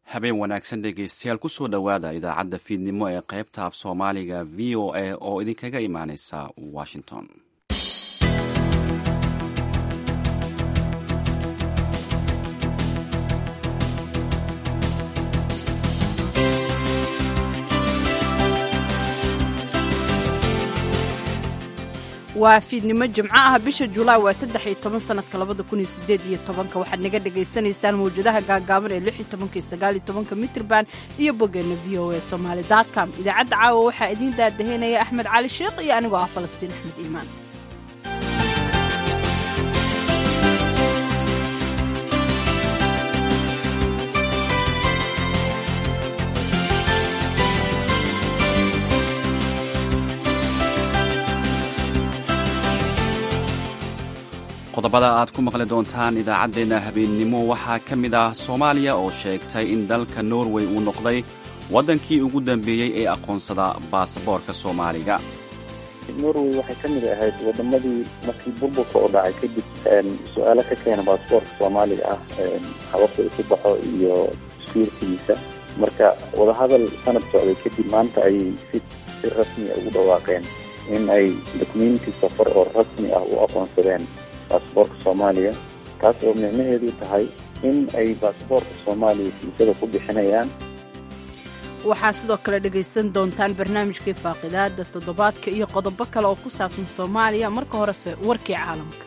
habeen wanaagsan dhegaystayaal kusoo dhowaada idaacadda fiidnimo ee qaybta af soomaaliga v o a oo idinkaga imaaneysa washington waa fiidnimo jimco ah bisha julaay waa saddex iyo toban sanadka labada kun iyo sideed iyo tobanka waxaad naga dhagaysanaysaan mawjadaha gaagaaban ee lix iyo tobanka iyo sagaal iyo tobanka mitrban iyo boggeena v o a somaali com idaacadda caawa waxaa idiin daadaheynaya axmed cali sheekh iyo anigoo ah falastiin axmed iimaan qodobada aad ku maqli doontaan idaacaddeenna habeennimo waxaa ka mid ah soomaaliya oo sheegtay in dalka norway uu noqday waddankii ugu dambeeyey ee aqoonsada baasaboorka soomaaliga norway waxay ka mid ahayd waddamadii markii burburka oo dhacay kadib su-aalo ka keena baasaboorka soomaaliga ah hababka isu baxo iyo sukuurkiisa marka wadahadal sanad socday kadib maanta ayay si si rasmi a ugu dhawaaqeen in ay dokumenti safar oo rasmi ah u aqoonsadeen baasaboorka soomaaliya taas oo micnaheedu tahay in ay baasaboorka soomaaliya fiisada ku bixinayaan waxaa sidoo kale dhegaysan doontaan barnaamijkii faaqidaada toddobaadka iyo qodobo kale oo ku saabsan soomaaliya marka horese warkii caalamka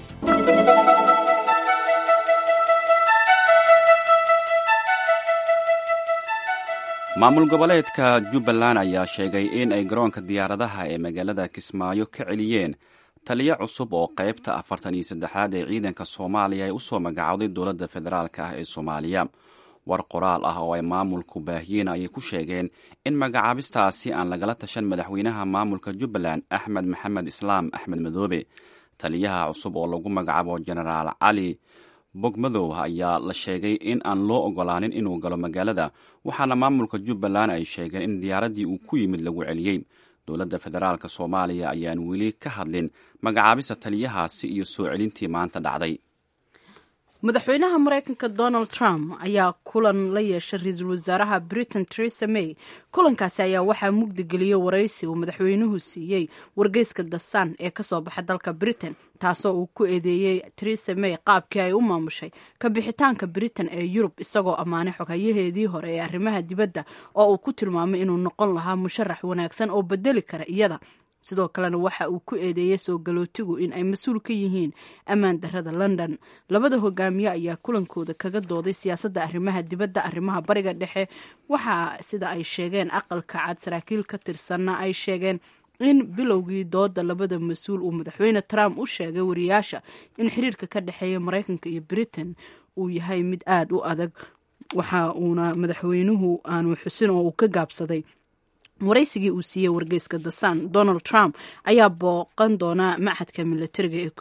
maamul goboleedka jubbaland ayaa sheegay in ay garoonka diyaaradaha ee magaalada kismaayo ka celiyeen taliyo cusub oo qaybta afartan iyo saddexaad ee ciidanka soomaaliya ay usoo magacowday dowladda federaalk ah ee soomaaliya war qoraal ah oo ay maamulku baahiyeen ayay ku sheegeen in magacaabistaasi aan lagala tashan madaxweynaha maamulka jubbaland axmed maxamed islaam axmed madoobe taliyaha cusub oo lagu magacaabo jenaraal cali bogmadow ayaa la sheegay in aan loo ogolaanin inuu galo magaalada waxaana maamulka jubbaland ay sheegeen in diyaaraddii uu ku yimid lagu celiyey dowladda federaalk soomaaliya ayaan weli ka hadlin magacaabista taliyahaasi iyo soo celintii maanta dhacday madaxweynaha maraykanka donald trump ayaa kulan la yeeshay ra-iisul wasaaraha britain teresa may kulankaasi ayaa waxaa mugdi geliyey waraysi uu madaxweynuhu siiyey wargeyska dasan ee kasoo baxa dalka britain taasoo uu ku eedeeyey teresa may qaabkii ay u maamushay ka bixitaanka britain ee yurub isagoo ammaanay xoghayaheedii hore ee arrimaha dibadda oo uu ku tilmaamay inuu noqon lahaa musharax wanaagsan oo bedeli kara iyada sidoo kalena waxa uu ku eedeeyey soo galootigu in ay mas-uul ka yihiin ammaan darada london labada hogaamiye ayaa kulankooda kaga dooday siyaasadda arrimaha dibadda arrimaha bariga dhexe waxaa sida ay sheegeen aqalka cad saraakiil ka tirsanna ay sheegeen in bilowgii dooda labada mas-uul uu madaxweyne trump u sheegay wariyaasha in xiriirka ka dhexeeya maraykanka iyo britain uu yahay mid aada u adag waxa uuna madaxweynuhu aanu xusin oo uu ka gaabsaday waraysigii uu siiyey wargeyska the sun donald trump ayaa booqan doonaa machadka milatariga ee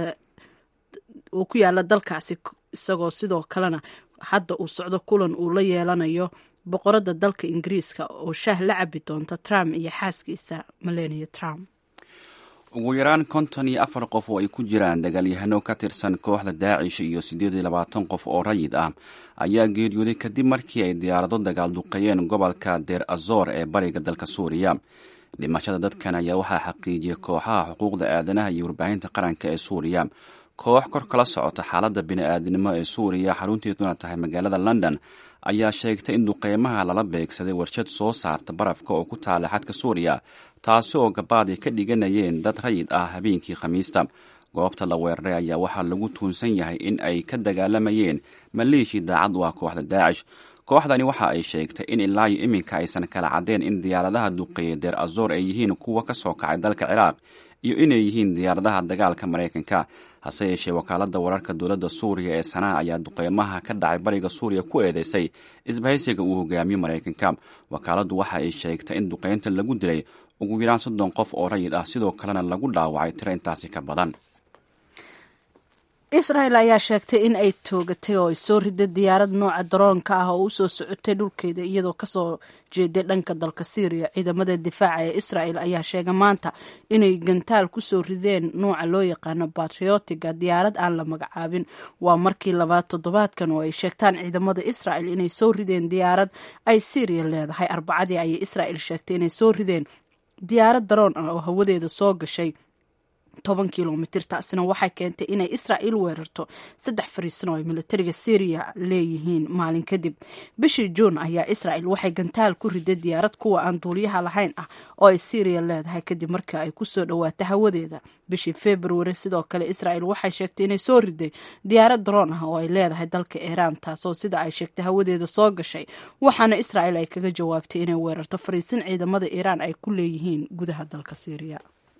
oo ku yaala dalkaasi isagoo sidoo kalena hadda uu socdo kulan uu la yeelanayo boqoradda dalka ingiriiska oo shaah la cabi doonta trump iyo xaaskiisa melania trump ugu yaraan konton iyo afar qof oo ay ku jiraan dagaalyahano ka tirsan kooxda daacish iyo siddeed iyo labaatan qof oo rayid ah ayaa geeriyooday kadib markii ay diyaarado dagaal duqeeyeen gobolka deer azor ee bariga dalka suuriya dhimashada dadkan ayaa waxaa xaqiijiyey kooxaha xuquuqda aadanaha iyo warbaahinta qaranka ee suuriya koox kor kala socota xaaladda bini-aadnimo ee suuriya xarunteeduna tahay magaalada london ayaa sheegtay in duqeymaha lala beegsaday warshad soo saarta barafka oo ku taala xadka suuriya taasi oo gabaad ay ka dhiganayeen dad rayid ah habeenkii khamiista goobta la weeraray ayaa waxaa lagu tuunsan yahay in ay ka dagaalamayeen maleeshii daacad u ah kooxda daacish kooxdani waxa ay sheegtay in ilaa iyo iminka aysan kala caddeen in diyaaradaha duqeeya deer azor ay yihiin kuwa ka soo kacay dalka ciraaq iyo inay yihiin diyaaradaha dagaalka maraykanka hase yeeshee wakaaladda wararka dowladda suuriya ee sanaa ayaa duqeymaha ka dhacay bariga suuriya ku eedeysay isbahaysiga uu hogaamiyo maraykanka wakaaladdu waxa ay sheegtay in duqeynta lagu dilay ugu yaraan soddon qof oo rayid ah sidoo kalena lagu dhaawacay tiro intaasi ka badan israel ayaa sheegtay in ay toogatay oo ay soo riday diyaarad nooca daroonka ah oo usoo socotay dhulkeeda iyadoo kasoo jeeday dhanka dalka syriya ciidamada difaaca ee israel ayaa sheegay maanta inay gantaal kusoo rideen nooca loo yaqaano batriotiga diyaarad aan la magacaabin waa markii labaad toddobaadkan oo ay sheegtaan ciidamada israel inay soo rideen diyaarad ay syriya leedahay arbacadii ayay israel sheegtay inay soo rideen diyaarad daroon ah oo hawadeeda soo gashay toban kilomitir taasina waxay keentay inay israa'iil weerarto saddex fariisan oo ay militariga syriya leeyihiin maalin kadib bishii juun ayaa israel waxay gantaal ku riday diyaarad kuwa aan duuliyaha lahayn ah oo ay syriya leedahay kadib markii ay kusoo dhawaato hawadeeda bishii februari sidoo kale israel waxay sheegtay inay soo riday diyaarad daroon ah oo ay leedahay dalka iiraan taasoo sida ay sheegtay hawadeeda soo gashay waxaana israel ay kaga jawaabtay inay weerarto fariisin ciidamada iiraan ay ku leeyihiin gudaha dalka syriya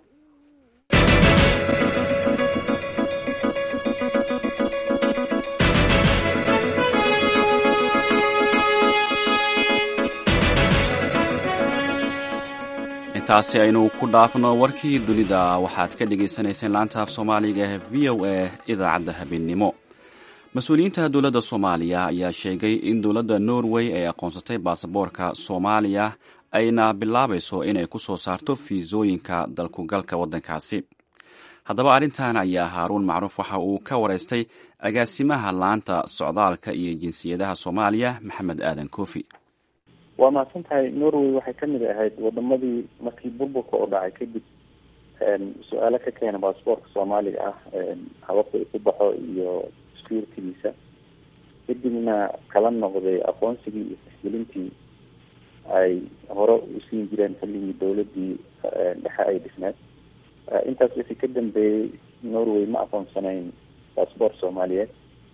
intaasi aynu ku dhaafno warkii dunida waxaad ka dhagaysanayseen laanta af soomaaliga ee v o a idaacadda habeennimo mas-uuliyiinta dowladda soomaaliya ayaa sheegay in dowladda norway ay aqoonsatay baasaboorka soomaaliya ayna bilaabayso inay ku soo saarto fiisooyinka dalkugalka waddankaasi haddaba arrintan ayaa haaruun macruuf waxa uu ka wareystay agaasimaha laanta socdaalka iyo jinsiyadaha soomaaliya maxamed aadan koofi waa mahadsan tahay norway waxay kamid ahayd wadamadii markii burburka oo dhacay kadib su-aalo ka keena baasboortka soomaaliga ah hababka uu ku baxo iyo securitigiisa kadibna kala noqday aqoonsigii iyo tixgelintii ay hore usiin jireen xilligii dawladii dhexe ay dhisneed intaas wixii ka dambeeyey norway ma aqoonsanayn baasboort soomaaliyeed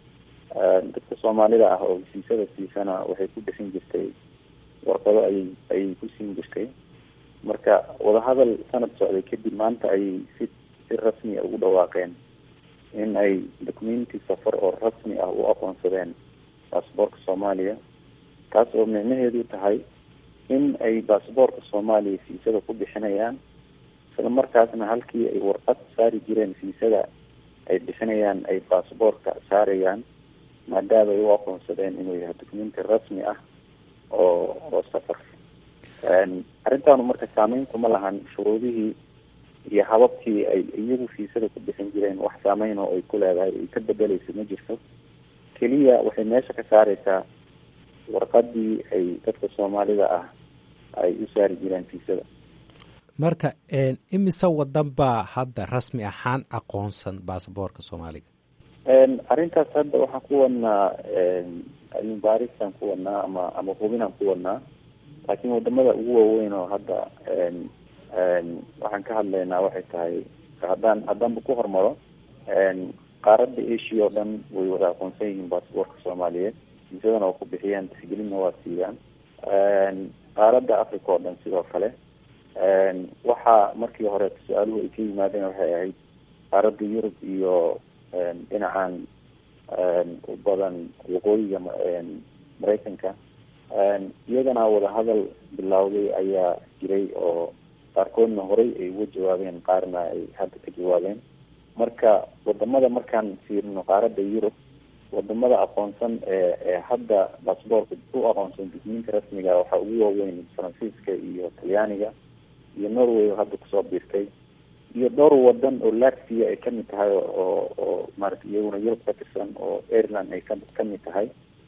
dadka soomaalida ah oo hesiisada siisana waxay ku bixin jirtay warqado ayay ayay ku siin jirtay marka wadahadal sanad socday kadib maanta ayay si si rasmi a ugu dhawaaqeen in ay documenti safar oo rasmi ah u aqoonsadeen baasboortka soomaaliya taas oo micnaheedu tahay in ay baasboortka soomaaliya fiisada ku bixinayaan isla markaasna halkii ay warqad saari jireen fiisada ay bixinayaan ay baasboortka saarayaan maadaama ay u aqoonsadeen inuu yahay documenti rasmi ah oo oo safar arrintaanu marka saameyn kuma lahan shuruudihii iyo hababkii ay iyagu fiisada ku bixin jireen wax saameyn oo ay ku leedahay ay ka bedeleyso ma jirto keliya waxay meesha ka saareysaa warqadii ay dadka soomaalida ah ay u saari jireen fiisada marka imise wadan baa hadda rasmi ahaan aqoonsan baasaboorka soomaaliga arrintaas hadda waxaan ku wadnaa cilmi baarisaan ku wadnaa ama ama hubinaan ku wadnaa laakiin wadamada ugu waaweyn oo hadda waxaan ka hadlaynaa waxay tahay haddaan haddaanba ku hormaro qaaradda asia oo dhan way wada aqoonsan yihiin baasboortka soomaaliyeed fiisadana waa ku bixiyaan tixgelinna waa siiyaan qaaradda africa oo dhan sidoo kale waxaa markii hore su-aaluhu ay ka yimaadeen waxay ahayd qaaradda yurub iyo dhinacan u badan waqooyiga maraykanka iyagana wadahadal bilowday ayaa jiray oo qaarkoodna horey ay uga jawaabeen qaarna ay hadda ka jawaabeen marka wadamada markaan fiirino qaaradda yurub wadamada aqoonsan ee ee hadda baasboortka u aqoonsan dugmiinta rasmiga waxaa ugu waaweyn faransiiska iyo talyaaniga iyo norway oo hadda kusoo biirtay iyo dhowr wadan oo latvia ay kamid tahay oo oo maarata iyaguna yurub ka tirsan oo ireland ay ka kamid tahay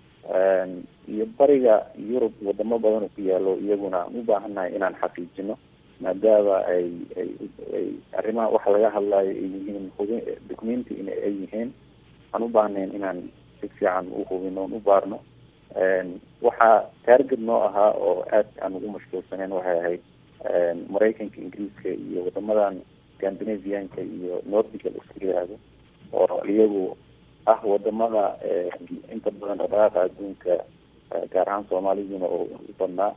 iyo bariga yurub wadamo badan oo ku yaalo iyaguna aan u baahannahay inaan xaqiijino maadaama ay ay ay arrimaha waxa laga hadlayo ay yihiin hubi documenti in ay yihiin aan u baahnayn inaan si fiican u hubino on u baarno waxaa taarget noo ahaa oo aad aan ugu mashquulsaneen waxay ahayd maraykanka ingiriiska iyo wadamadan scandinavianka iyo nordiga laisku yiraahdo oo iyagu ah wadamada inta badan dhaqdhaqaaqa adduunka gaar ahaan soomaaliduna oo u badnaa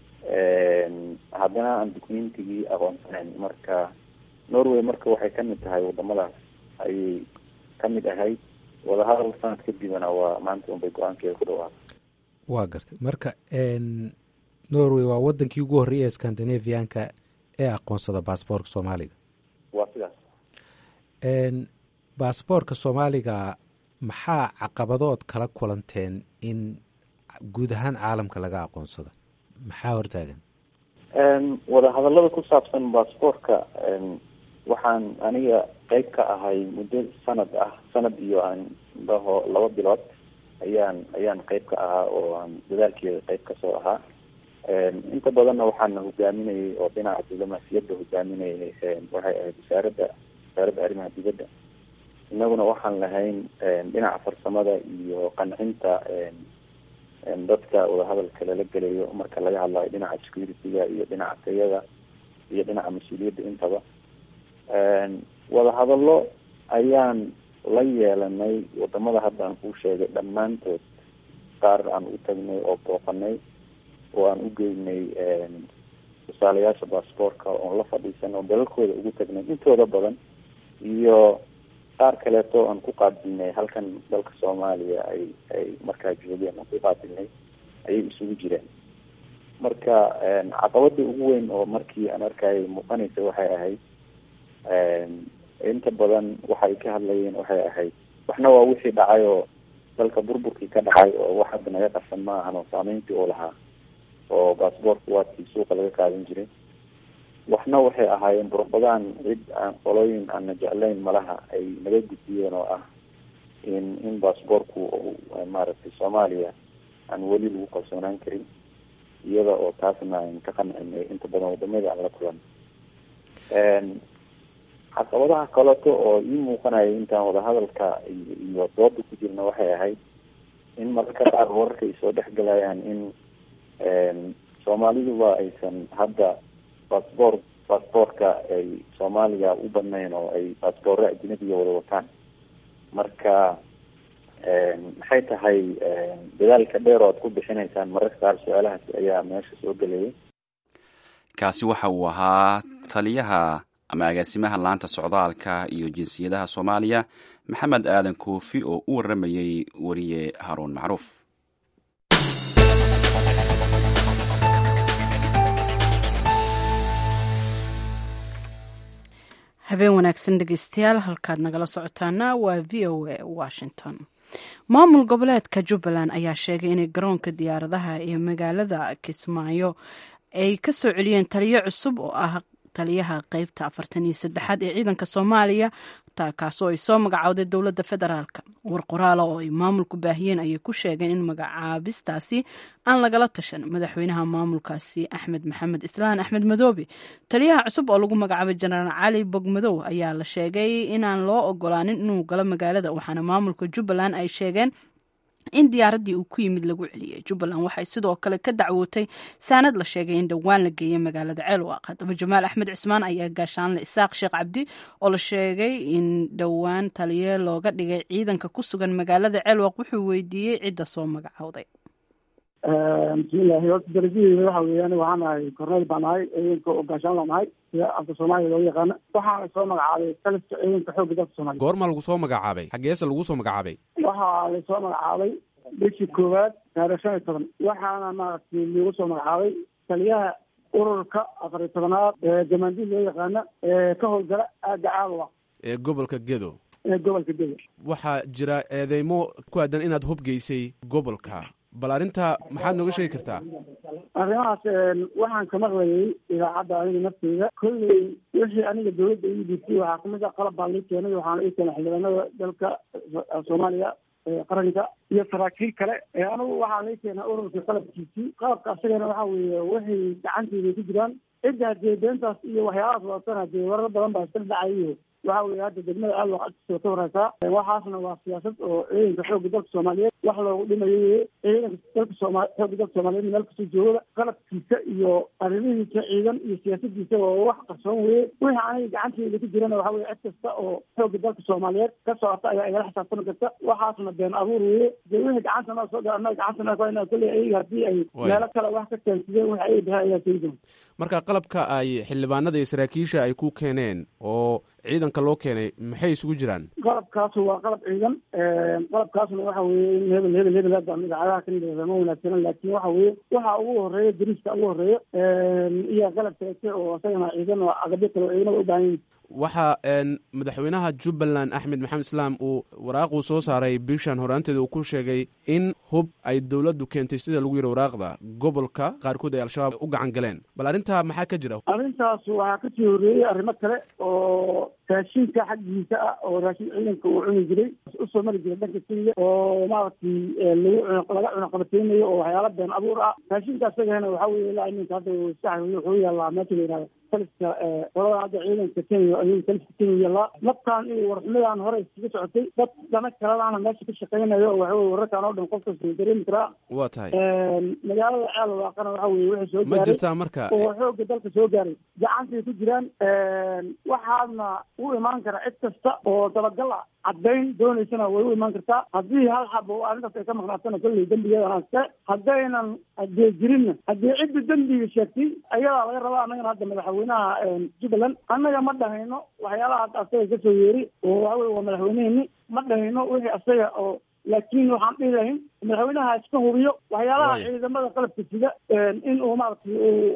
haddana aan documentigii aqoonsanayn marka norway marka waxay kamid tahay wadamadaas ayay kamid ahayd wadahadal sanad kadibna waa maanta unbay go-aankeeda ku dhawaaqay waa gartay marka norway waa wadankii ugu horreeyay ee scandinavianka ee aqoonsada baasboortka soomaaliga waa sidaas baasboorka soomaaliga maxaa caqabadood kala kulanteen in guud ahaan caalamka laga aqoonsado maxaa hortaagan wadahadallada ku saabsan baasboorka waxaan aniga qeyb ka ahay muddo sanad ah sanad iyo aan dhaho laba bilood ayaan ayaan qeyb ka ahaa oo aan dadaalkeeda qeyb kasoo ahaa inta badanna waxaana hogaaminayay oo dhinaca diblomaasiyadda hogaaminayay waxay ahayd wasaaradda wasaaradda arrimaha dibadda inaguna waxaan lahayn dhinaca farsamada iyo qancinta dadka wadahadalka lala gelayo marka laga hadlayo dhinaca security-ga iyo dhinaca tayada iyo dhinaca mas-uuliyadda intaba wadahadallo ayaan la yeelanay wadamada hadda aan kuu sheegay dhammaantood qaar aan u tagnay oo booqanay oo aan u geynay tusaalayaasha baasboorka oon la fadhiisan oo dalalkooda ugu tagnay intooda badan iyo qaar kaleeto aan ku qaabilnay halkan dalka soomaaliya ay ay markaa joogeen aan ku qaabilnay ayay isugu jireen marka caqabada ugu weyn oo markii aan arkayay muuqanaysa waxay ahayd inta badan waxay ka hadlayeen waxay ahayd waxna waa wixii dhacay oo dalka burburkii ka dhacay oo wax hadda naga qarsan ma ahan oo saameyntii uu lahaa oo baasboortka waadkii suuqa laga qaadan jiray waxna waxay ahaayeen burbadaan cid aan qolooyin aana jeclayn malaha ay naga gudbiyeen oo ah in in baasboorku maaragtay soomaaliya aan weli lagu kalsoonaan karin iyada oo taasna aan ka qancinay inta badan wadamada aan la kulan caqabadaha kaleto oo ii muuqanaya intaan wadahadalka iyo dooda ku jirna waxay ahayd in mararka qaar wararka ay soo dhexgalayaan in soomaaliduba aysan hadda baasboor baasboorka ay soomaaliya u badnayn oo ay baasboorro ajnabiga wada wataan marka maxay tahay dadaalka dheer oo ad ku bixinaysaan mararka qaar su-aalahaasi ayaa meesha soo gelayay kaasi waxa uu ahaa taliyaha ama agaasimaha laanta socdaalka iyo jinsiyadaha soomaaliya maxamed aadan koofi oo u waramayey wariye haruun macruuf habeen wanaagsan dhegeystayaal halkaad nagala socotaana waa v o a washington maamul goboleedka jubbaland ayaa sheegay inay garoonka diyaaradaha ee magaalada kismaayo ay ka soo celiyeen taliyo cusub oo ah taliyaha qeybta afartan iyo saddexaad ee ciidanka soomaaliya kaasoo ay soo magacowday dowladda federaalka war qoraala oo ay maamulku baahiyeen ayay ku sheegeen in magacaabistaasi aan lagala tashan madaxweynaha maamulkaasi axmed maxamed islaan axmed madoobe taliyaha cusub oo lagu magacaabay jenaraal cali bogmadow ayaa la sheegay inaan loo ogolaanin inuu galo magaalada waxaana maamulka jubbaland ay sheegeen in diyaaraddii uu ku yimid lagu celiyey jubbaland waxay sidoo kale ka dacwootay saanad la sheegay in dhowaan la geeyay magaalada ceelwaaq haddaba jamaal axmed cismaan ayaa gaashaanle isaaq sheekh cabdi oo la sheegay in dhowaan taliye looga dhigay ciidanka ku sugan magaalada ceelwaaq wuxuu weydiiyey cidda soo magacowday bismillahi horta darajadeeda waxa weeyaan waxaan ahay korneyl baan ahay ciidanka oo gaashaan laan ahay sida afka soomaaliya loogu yaqaano waxaana soo magacaabay taliska ciidanka xoogga dalka soomaaliya goormaa lagu soo magacaabay xaggeese lagu soo magacaabay waxaa lasoo magacaabay bishii koowaad taarikh shan iyo toban waxaana maaragtay lagu soo magacaabay taliyaha ururka afar iyo tobanaad ee jamaandiid loo yaqaano ee ka howlgala aagga caalwa ee gobolka gedo ee gobolka gedo waxaa jira eedeymo ku aadan inaad hubgeysay gobolka bal arrinta maxaad nooga sheegi kartaa arrimahaas waxaan ka maqlayay idaacadda aniga nafteyda kolley wixii aniga dawladda ii dhiibtay waxaa kamid a qalab baa lii keenay waxaana ii keenay xildhibaanada dalka soomaaliya qaranka iyo saraakiil kale anigu waxaa lii keenay ururka qalabkiisii qalabka asagana waxa weeye waxay gacanteyda ku jiraan cidda hadee beentaas iyo waxyaabahaas wadatana dee warar badan baa iskala dhacayiyo waxa weye hadda degmada aalwaq agtiisa ka wareysaa waxaasna waa siyaasad oo ciidanka xoogga dalka soomaaliyeed wax loogu dhimayo weye ciidanka dalka sooma xoogga dalka soomaaliyeed meel kastoo joogada qalabkiisa iyo arrimihiisa ciidan iyo siyaasadiisa oo wax qarsoon weye wixii aniga gacanteyda ku jirana waxa weye cid kasta oo xoogga dalka soomaaliyeed ka socota ayaa igala xisaabtami karta waxaasna been abuur weye dee wixii gacanta noo soo gaa anaga gacanta noo ina kolley ayaga haddii ay meelo kale wax ka keensadeen wixi ay dhahay ayaa sheegi doonta marka qalabka ay xildhibaanada iyo saraakiisha ay ku keeneen oo ciidanka loo keenay maxay isugu jiraan qalabkaasu waa qalab ciidan qalabkaasna waxa weye in hebel hebel hebel hadda idaacadaha ka nidhahda ma wanaagsanan laakin waxa weye waxa ugu horeeya dariiska ugu horeeya iyo qalab kaleete oo isagana ciidan oo agabyo kale oo ciidamada u baahan yihin waxaa madaxweynaha jubbaland axmed maxamed islaam uu waraaquu soo saaray bishan horaanteeda uu ku sheegay in hub ay dowladdu keentay sida lagu yidhi waraaqda gobolka qaarkood ay al-shabaab u gacan galeen bal arrintaa maxaa ka jira arrintaas waxaa kasii horreeyey arrimo kale oo raashinka xaggiisa ah oo raashin ciidanka uu cuni jiray usoo mari jiray dhanka kenya oo maaragtay lagu laga cunaqabateynayo oo waxyaala been abuur ah raashinka asagana waxaa weye ilaa iminka hadda sax wuxuu yaalaa meesha la yihahdo taliska qolada hadda ciidanka kenya ayuu taliska kenya yaalaa naftaan iyo warxumadan hore iskaga socotay dad dana kaladaana meesha ka shaqeynayo oo waxa weye wararkan oo dhan qof kasta dareemi karaa waa tahay magaalada ceel waaqana waxa weye wixii soo ma gaaray jirtaa marka oo xooga dalka soo gaaray gacantay ku jiraan waxaadna u imaan kara cid kasta oo dabagal ah caddayn doonaysana way u imaan kartaa haddii hal xab oo arrintaas ay ka maqnaatana kolley dembigeedana iska haddaynan hadee jirinna haddii cidda dembiga sheegtay ayadaa laga rabaa annagana hadda madaxweynaha jubbaland annaga ma dhahayno waxyaalaha hadda asaga kasoo yeeri oo waxa weye waa madaxweyneheni ma dhahayno wixii asaga oo laakiin waxaan dhihi lahayn madaxweynaha iska hubiyo waxyaalaha Waaya. ciidamada qalabka sida in uu maaragtay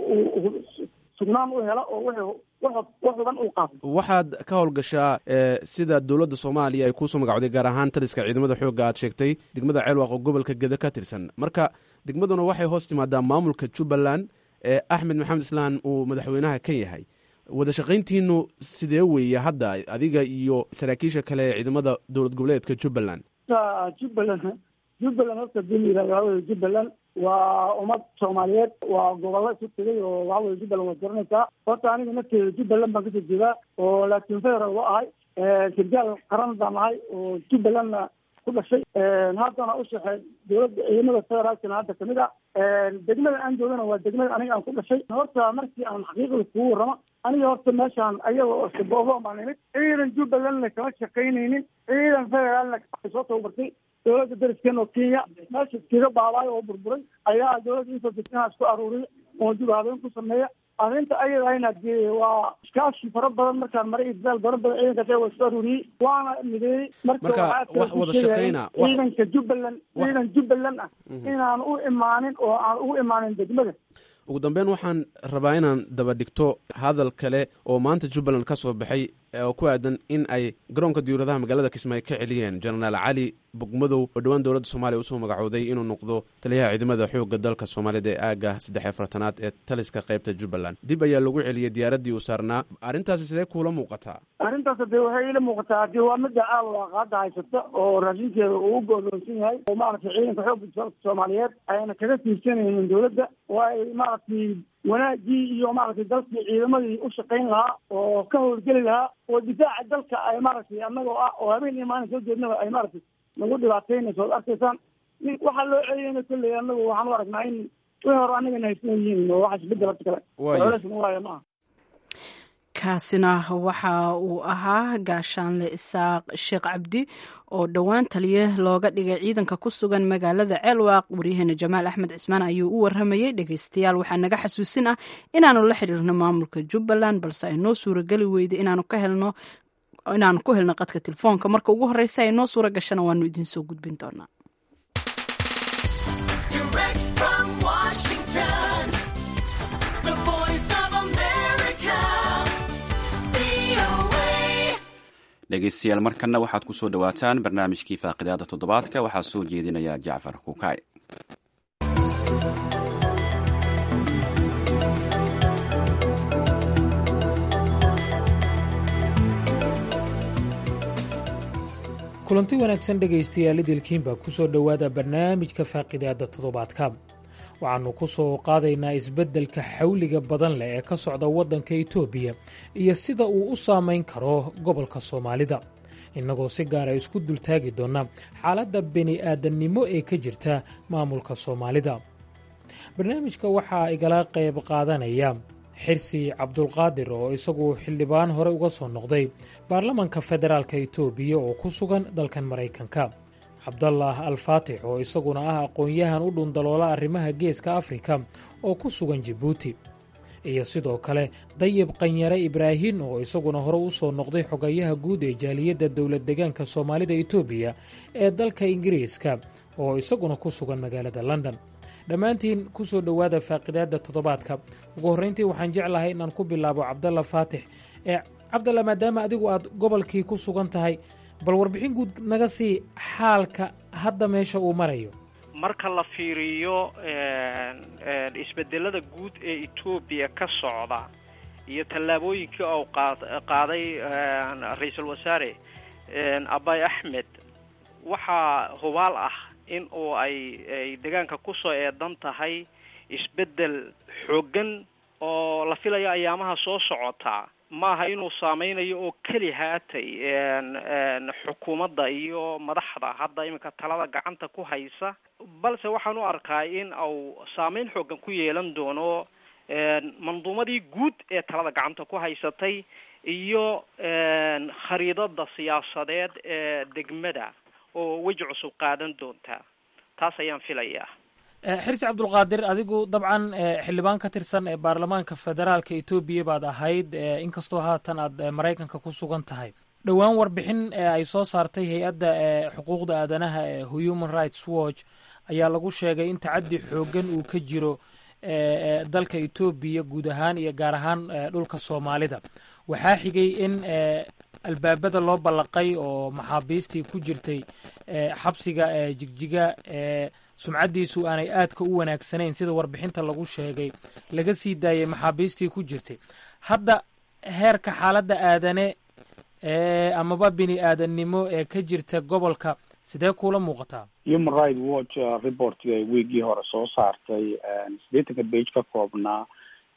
uu sugnaan u helo oo wixii wax wax huban uu qaato waxaad ka howlgashaa ee, sida dowladda soomaaliya ay kuusoo magacowday gaar ahaan taliska ciidamada xoogga aad sheegtay degmada ceelwaaq oo gobolka geda ka tirsan marka degmaduna waxay hoos timaadaa maamulka jubbaland ee axmed maxamed islaan uu madaxweynaha ka yahay wada shaqayntiinu sidee weeye hadda adiga iyo saraakiisha kale ee ciidamada dowlad goboleedka jubbaland horta jubbaland jubbaland horta hadii la yihahdo waxa weye jubbaland waa ummad soomaaliyeed waa gobollo isu tegay oo waxa weye jubbaland waad garanaysaa horta aniga nafteeda jubbaland baan kasoo jeedaa oo laakiin federal wa ahay sirgaal qaran baan ahay oo jubbalandna ku dhashay haddana u shaqeey dowladda ciidamada federaalkana hadda kamid ah degmada aan joogana waa degmada aniga aan ku dhashay horta markii aan xaqiiqda kugu warramo aniga horta meeshaan ayaga oo shaboobo baan imid ciidan jubbalandna kama shaqaynaynin ciidan federaalna waxay soo tababartay dowladda dariskeena oo kenya meesha iskaga baabaayo oo burburay ayaa dowladda inta deganaha isku aruuriya oo dib habeen ku sameeya arrinta ayada ahna dee waa iskaashi fara badan markaan maray iyo dadaal fara badan ciidankaas waa isku aruuriyey waana mideeyey marka Marka, waxaa kale wax ku wada sheegaya shaqayna, wax- ciidanka jubbaland wax- ciidan jubbaland ah inaan u imaanin oo aan ugu imaanin degmada ugu dambeyn waxaan rabaa inaan daba dhigto hadal kale oo maanta jubbaland ka soo baxay oo ku aadan in ay garoonka diyuuradaha magaalada kismaayo ka celiyeen jenaraal cali bogmadow oo dhowaan dowladda soomaaliya usoo magacooday inuu noqdo taliyaha ciidamada xoogga dalka soomaaliyad ee aagga saddex iyo afartanaad ee taliska qaybta jubbaland dib ayaa lagu celiyey diyaaraddii uu saarnaa arrintaasi sidee kuula muuqataa arrintaas hadee waxay ila muuqataa hadii waa midda aalwaaqa hadda haysata oo raashinkeeda uu u go'doonsan yahay oo maaragtay ciidanka xoogga dalka soomaaliyeed ayna kaga tiirsanaynin dowladda oo ay maaragtay wanaagii iyo maaragtay dalkii ciidamadii u shaqayn lahaa oo ka howlgeli lahaa oo difaaca dalka ay maaragtay annagoo ah oo habeen iyo maalin soo jeednaba ay maaragtay nagu dhibaataynayso ood arkaysaan nin waxaa loo celiyeyna kolley annagu waxaan u aragnaa in wixii hore annagana haysan yihiin oo waxa isbedel hadda kale Waayo. culaysna waayo ma aha kaasina waxa uu ahaa gaashaanle isaaq sheekh cabdi oo dhowaan taliye looga dhigay ciidanka ku sugan magaalada ceelwaaq waryaheena jamaal axmed cismaan ayuu u waramayey dhegeystayaal waxaa naga xasuusin ah inaanu la xiriirno maamulka jubbaland balse ay noo suurageli weyday inaanu ka helno inaanu ku helno qadka telefoonka marka ugu horeysa ay noo suura gashana waanu idiin soo gudbin doonaa Direct from Washington, the voice of America, VOA. dhegeystayaal markanna waxaad ku soo dhowaataan barnaamijkii faaqidaada toddobaadka waxaa soo jeedinaya jacfar kuukay kulanti wanaagsan dhegaystayaal idilkiinba ku soo dhowaada barnaamijka faaqidaada toddobaadka waxaannu ku soo qaadaynaa isbeddelka xawliga badan leh ee ka socda waddanka itoobiya iyo sida uu u saamayn karo gobolka soomaalida innagoo si gaara isku dultaagi doona xaaladda bini-aadannimo ee ka jirta maamulka soomaalida barnaamijka waxaa igala qayb qaadanaya xirsi cabdulqaadir oo isagu xildhibaan hore uga soo noqday baarlamanka federaalka itoobiya oo ku sugan dalkan maraykanka cabdalaah alfaatix oo isaguna ah aqoon-yahan u dhundaloola arrimaha geeska afrika oo ku sugan jibuuti iyo sidoo kale dayib qanyare ibraahin oo isaguna hore u soo noqday xogayaha guud ee jaaliyadda dowlad deegaanka soomaalida itoobiya ee dalka ingiriiska oo isaguna ku sugan magaalada london dhammaantiin ku soo dhowaada faaqidaadda toddobaadka ugu horrayntii waxaan jeclahay inaan ku bilaabo cabdalla faatix ee cabdalla maadaama adigu aad gobolkii ku sugan tahay bal warbixin guud naga sii xaalka hadda meesha uu marayo marka la fiiriyo isbedelada guud ee etoobiya ka socda iyo tallaabooyinkii uu qaa- qaaday ra-iisul wasaare abay axmed waxaa hubaal ah in uu ay ay deegaanka kusoo eedan tahay isbedel xooggan oo la filayo ayaamaha soo socota maaha inuu saameynayo oo keli haatay xukuumadda iyo madaxda hadda iminka talada gacanta ku haysa balse waxaan u arkaa in uu saameyn xoogan ku yeelan doono manduumadii guud ee talada gacanta ku haysatay iyo khariidada siyaasadeed ee degmada oo weji cusub qaadan doonta taas ayaan filayaa xirsi cabdulqaadir adigu dabcan xildhibaan ka tirsan ee baarlamaanka federaalka etoobiya baad ahayd inkastoo haatan aad maraykanka ku sugan tahay dhowaan warbixin ay soo saartay hay-adda xuquuqda aadanaha ee human rights watch ayaa lagu sheegay in tacaddi xooggan uu ka jiro dalka etoobiya guud ahaan iyo gaar ahaan dhulka soomaalida waxaa xigay in albaabada loo ballaqay oo maxaabiistii ku jirtay xabsiga jigjiga sumcaddiisu aanay aadka u wanaagsanayn sida warbixinta lagu sheegay laga sii daayay maxaabiistii ku jirtay hadda heerka xaaladda aadane amaba bini aadannimo ee ka jirta gobolka sidee kuula muuqataa human right watch reportga weegii hore soo saartay siddeetanka bage ka koobnaa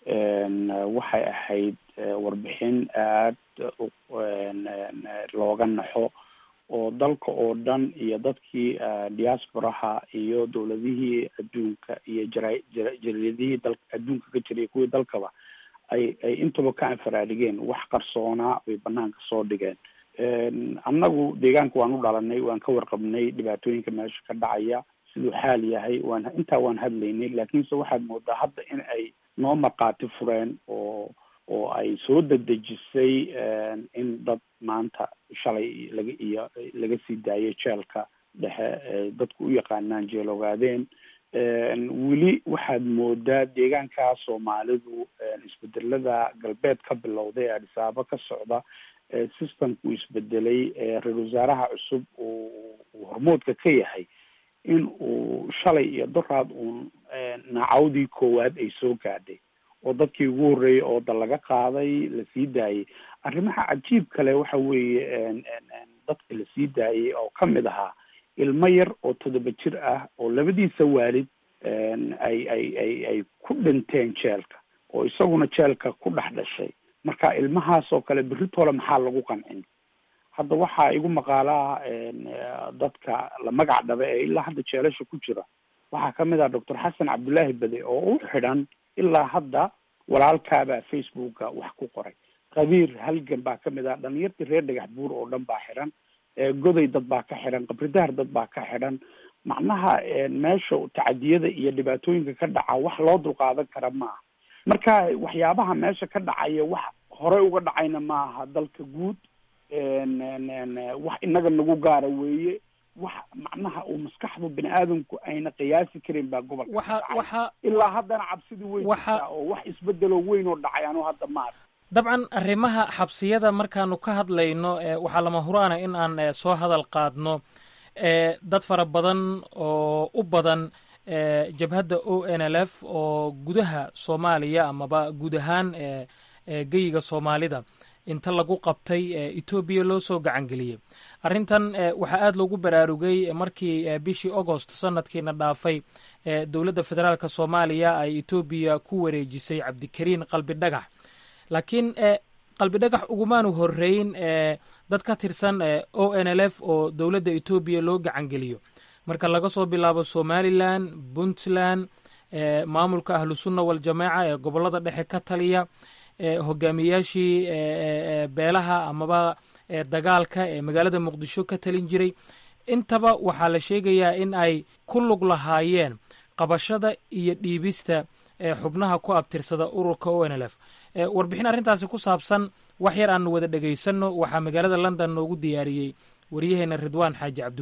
waxay ahayd warbixin aada looga naxo oo dalka oo dhan iyo dadkii diasporaha iyo dowladihii adduunka iyo jara jaridihii dal adduunka ka jiray kuwii dalkaba ay ay intaba ka anfaraadigeen wax qarsoonaa bay banaanka soo dhigeen annagu deegaanka waan u dhalanay waan ka warqabnay dhibaatooyinka meesha ka dhacaya siduu xaal yahay waan intaa waan hadlaynay laakiinse waxaad moodaa hadda in ay noo markhaati fureen oo oo ay soo dedejisay in dad maanta shalay laga iyo laga sii daayay jeelka dhexe dadku u yaqaanaan jeel ogaadeen weli waxaad moodaa deegaanka soomaalidu isbedelada galbeed ka bilowday ee adhisaabo ka socda systemku isbedelay ra-isul wasaaraha cusub uu hormoodka ka yahay in uu shalay iyo doraad uun nacawdii koowaad ay soo gaadhay oo dadkii ugu horreeyay oo dal laga qaaday lasii daayay arrimaha cajiib kale waxa weeye dadka lasii daayay oo kamid ahaa ilmo yar oo toddoba jir ah oo labadiisa waalid ay ay ay ay ku dhinteen jeelka oo isaguna jeelka ku dhex dhashay marka ilmahaas oo kale beritoole maxaa lagu qancin hadda waxaa igu maqaalaa dadka la magac dhaba ee ilaa hadda jeelasha ku jira waxaa kamid ah doctor xasan cabdullaahi bade oo u xidhan ilaa hadda walaalkaabaa facebooka wax ku qoray qabiir halgan baa kamid ah dhalinyartii reer dhagax buur oo dhan baa xidhan goday dad baa ka xidhan qabridaar dad baa ka xidhan macnaha meesha tacadiyada iyo dhibaatooyinka ka dhaca wax loo dulqaadan kara maaha marka waxyaabaha meesha ka dhacaya wax horey uga dhacayna maaha dalka guud wax inaga nagu gaara weeye wax macnaha uu maskaxdu bini aadamku ayna qiyaasi karin baa gobolka waxa waxa ilaa haddana cabsidii weyn jirtaa oo wax isbedelo weyn oo dhacay anu hadda maar dabcan arrimaha xabsiyada markaanu ka hadlayno waxaa lama huraana in aan soo hadal qaadno dad fara badan oo u badan jabhadda o n l f oo gudaha soomaaliya amaba guud ahaan geyiga soomaalida inta lagu qabtay etoobiya loo soo gacangeliyey arrintan waxaa aada loogu baraarugay markii bishii agost sanadkiina dhaafay dowladda federaalk soomaaliya ay etoobiya ku wareejisay cabdikariin qalbi dhagax laakiin qalbi dhagax ugumaanu horeyn dad ka tirsan o n l f oo dowladda etoobiya loo gacangeliyo marka laga soo bilaabo somalilan puntland maamulka ahlusunna waljamaaca ee gobolada dhexe ka taliya hogaamiyaashii beelaha amaba dagaalka ee magaalada muqdisho ka talin jiray intaba waxaa la sheegayaa in ay ku lug lahaayeen qabashada iyo dhiibista xubnaha ku abtirsada ururka o n l f warbixin arrintaasi ku saabsan wax yar aanu wada dhegaysanno waxaa magaalada london noogu diyaariyey waryaheena ridwaan xaaji cabdiweli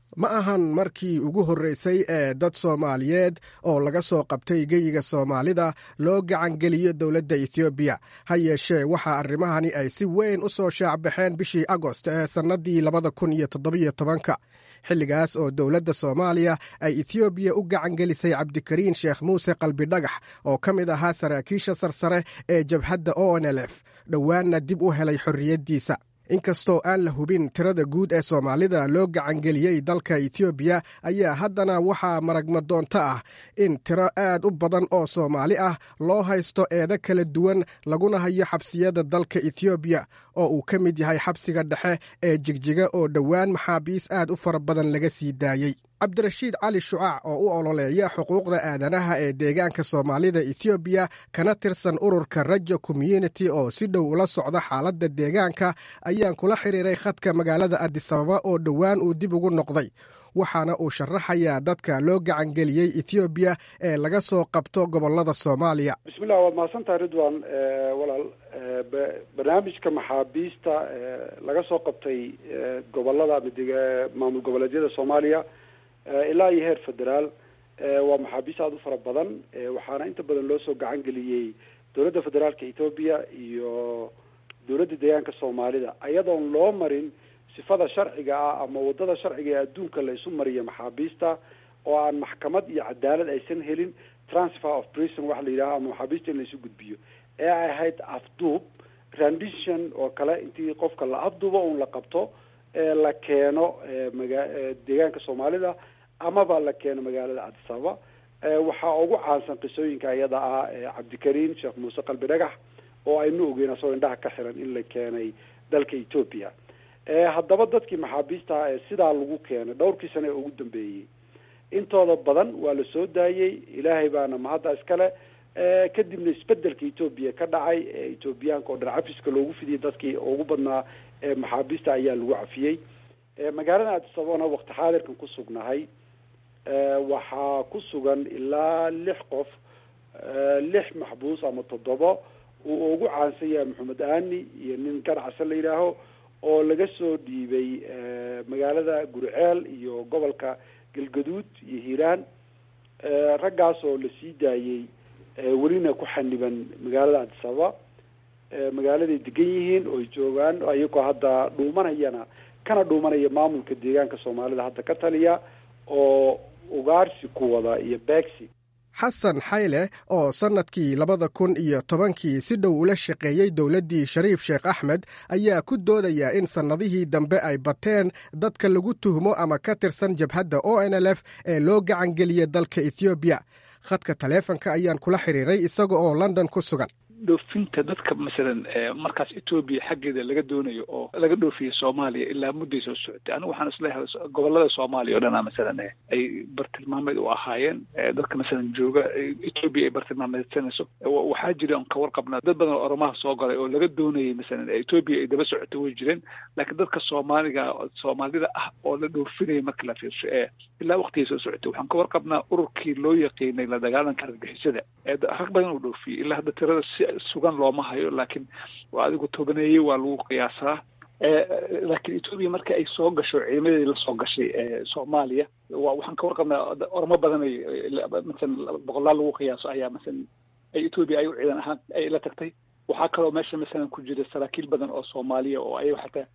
ma ahan markii ugu horreysay ee dad soomaaliyeed oo laga soo qabtay geyiga soomaalida loo gacangeliyo dowladda ethoobiya ha yeeshee waxaa arrimahani ay si weyn u soo shaacbaxeen bishii agost ee sannaddii labada kun iyo toddobiyo tobanka xilligaas oo dowladda soomaaliya ay ethoobiya u gacangelisay cabdikariin sheekh muuse qalbidhagax oo ka mid ahaa saraakiisha sarsare ee jabhadda o n l f dhowaanna dib u helay xorriyaddiisa inkastoo aan la hubin tirada guud ee soomaalida loo gacangeliyey dalka etoobiya ayaa haddana waxaa maragmadoonto ah in tiro aad u badan oo soomaali ah loo haysto eedo kala duwan laguna hayo xabsiyada dalka etoobiya oo uu ka mid yahay xabsiga dhexe ee jigjiga oo dhowaan maxaabiis aad u fara badan laga sii daayey cabdirashiid cali shucaac oo u ololeeya xuquuqda aadanaha ee deegaanka soomaalida ethoobiya kana tirsan ururka rajo community oo si dhow ula socda xaaladda deegaanka ayaan kula xiriiray khadka magaalada adisababa oo dhowaan uu dib ugu noqday waxaana uu sharaxayaa dadka loo gacangeliyey ethoobiya ee laga soo qabto gobolada soomaaliya bismillah waad mahadsantahay ridwan walaal barnaamijka maxaabiista laga soo qabtay gobolada maamul goboleedyada soomaaliya ilaa iyo heer federaal waa maxaabiis aada u fara badan waxaana inta badan loo soo gacan geliyey dowladda federaalka etoobiya iyo dowladda deegaanka soomaalida ayadoon loo marin sifada sharciga ah ama wadada sharciga ee adduunka la isu mariya maxaabiista oo aan maxkamad iyo cadaalad aysan helin transfer of prison waxa la yidhaha ama maxaabiista in la isu gudbiyo ee ay ahayd afduub rendition oo kale intii qofka la afduubo un la qabto la keeno maga deegaanka soomaalida amaba la keeno magaalada cadisababa waxaa ugu caansan qisooyinka iyada ah cabdikariin sheekh muuse qalbi dhagax oo aynu ogeyn asagoo indhaha ka xiran in la keenay dalka etoobiya haddaba dadkii maxaabiista ah ee sidaa lagu keenay dhowrkii sane ee ugu dambeeyey intooda badan waa la soo daayey ilaahay baana mahadda iskale kadibna isbedelka etoobiya ka dhacay ee etoobiyaanka oo dhan cafiska loogu fidiyey dadkii ugu badnaa ee maxaabiista ayaa lagu cafiyey magaalada adisababana wakti xaadirkan ku sugnahay waxaa ku sugan ilaa lix qof lix maxbuus ama toddobo uu ugu caansan yahay maxamed aani iyo nin ganacsa la yidhaaho oo laga soo dhiibay magaalada gurceel iyo gobolka galgaduud iyo hiiraan raggaas oo la sii daayey welina ku xaniban magaalada adisababa magaaladay degan yihiin oo ay joogaan ayagoo hadda dhuumanayana kana dhuumanaya maamulka deegaanka soomaalida hadda ka taliya oo ugaarsi ku wada iyo beegsi xasan xayle oo sannadkii labada kun iyo tobankii si dhow ula shaqeeyey dowladdii shariif sheekh axmed ayaa ku doodaya in sannadihii dambe ay bateen dadka lagu tuhmo ama ka tirsan jabhadda o n l f ee loo gacangeliyey dalka ethoobiya khadka taleefonka ayaan kula xiriiray isaga oo london ku sugan dhoofinta dadka masalan markaas etoobiya xaggeeda laga doonayo oo laga dhoofiyo soomaaliya ilaa mudday soo socotay anigu waxaan isleeyahay gobolada soomaaliya o dhana masalan ay bartilmaameed u ahaayeen dadka masalan jooga etoobiya ay bartilmaameedsanayso waxaa jira on ka warqabnaa dad badan oo oromaha soo galay oo laga doonayay masalan etoobiya ay daba socotay way jireen laakiin dadka soomaaliga soomaalida ah oo la dhoofinaya marka la fiirsho ee ilaa waktigay soo socotay waxaan ka warqabnaa ururkii loo yaqiinay la dagaalanka argagixisada ee rag badan uu dhoofiyey ilaa hadda tirada si sugan looma hayo laakiin waa adigu tobaneeye waa lagu qiyaasaa laakiin etoobiya marka ay soo gasho ciidamadii lasoo gashay soomaaliya wa waxaan ka warqabnaa ormo badan ay masalan boqolaal lagu qiyaaso ayaa masalan ay etoobiya ay u ciidan ahaan ay la tagtay waxaa kaloo meesha masalan ku jira saraakiil badan oo soomaaliya oo ayaga xataa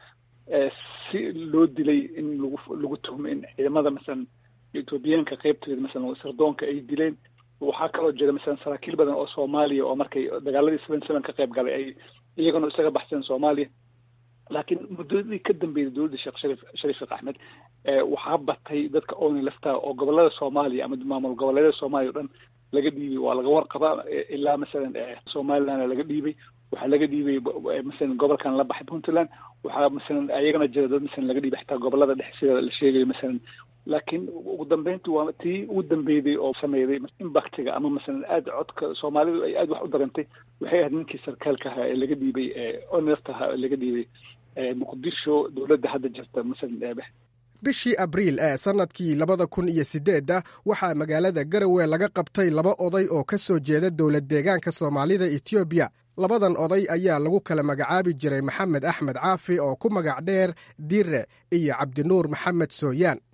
si loo dilay in lagu lagu tuhmo in ciidamada masalan etoobiyaanka qeybteeda masalan sirdoonka ay dileen waxaa kaloo jira masalan saraakiil badan oo soomaaliya oo markay dagaaladii seven seven ka qayb galay ay iyagana isaga baxseen soomaaliya laakiin muddadii ka dambeeyay dowladda sheekh sharif sharif sheekh axmed waxaa batay dadka ooni laftaa oo gobolada soomaaliya ama maamul goboleedyada soomaaliya o dhan laga dhiibay waa laga warqabaa ilaa masalan somaliland laga dhiibay waxaa laga dhiibay masalan gobolkan la baxay puntland waxaa masalan ayagana jira dad masalan laga dhiibay xitaa gobolada dhexe sida la sheegayo masalan laakiin ugu dambeyntu waa tii ugu dambeeyday oo sameeyday imbaktiga ama masalan aada codka soomaalidu ay aada wax u dareentay waxay ahayd ninkii sarkaalka ahaa ee laga dhiibay onest ahaa ee laga dhiibay muqdisho dowladda hadda jirta masalan bishii abriil ee sannadkii labada kun iyo siddeedda waxaa magaalada garowe laga qabtay laba oday oo ka soo jeeda dowlad deegaanka soomaalida etoobiya labadan oday ayaa lagu kala magacaabi jiray maxamed axmed caafi oo ku magac dheer dire iyo cabdinuur maxamed sooyaan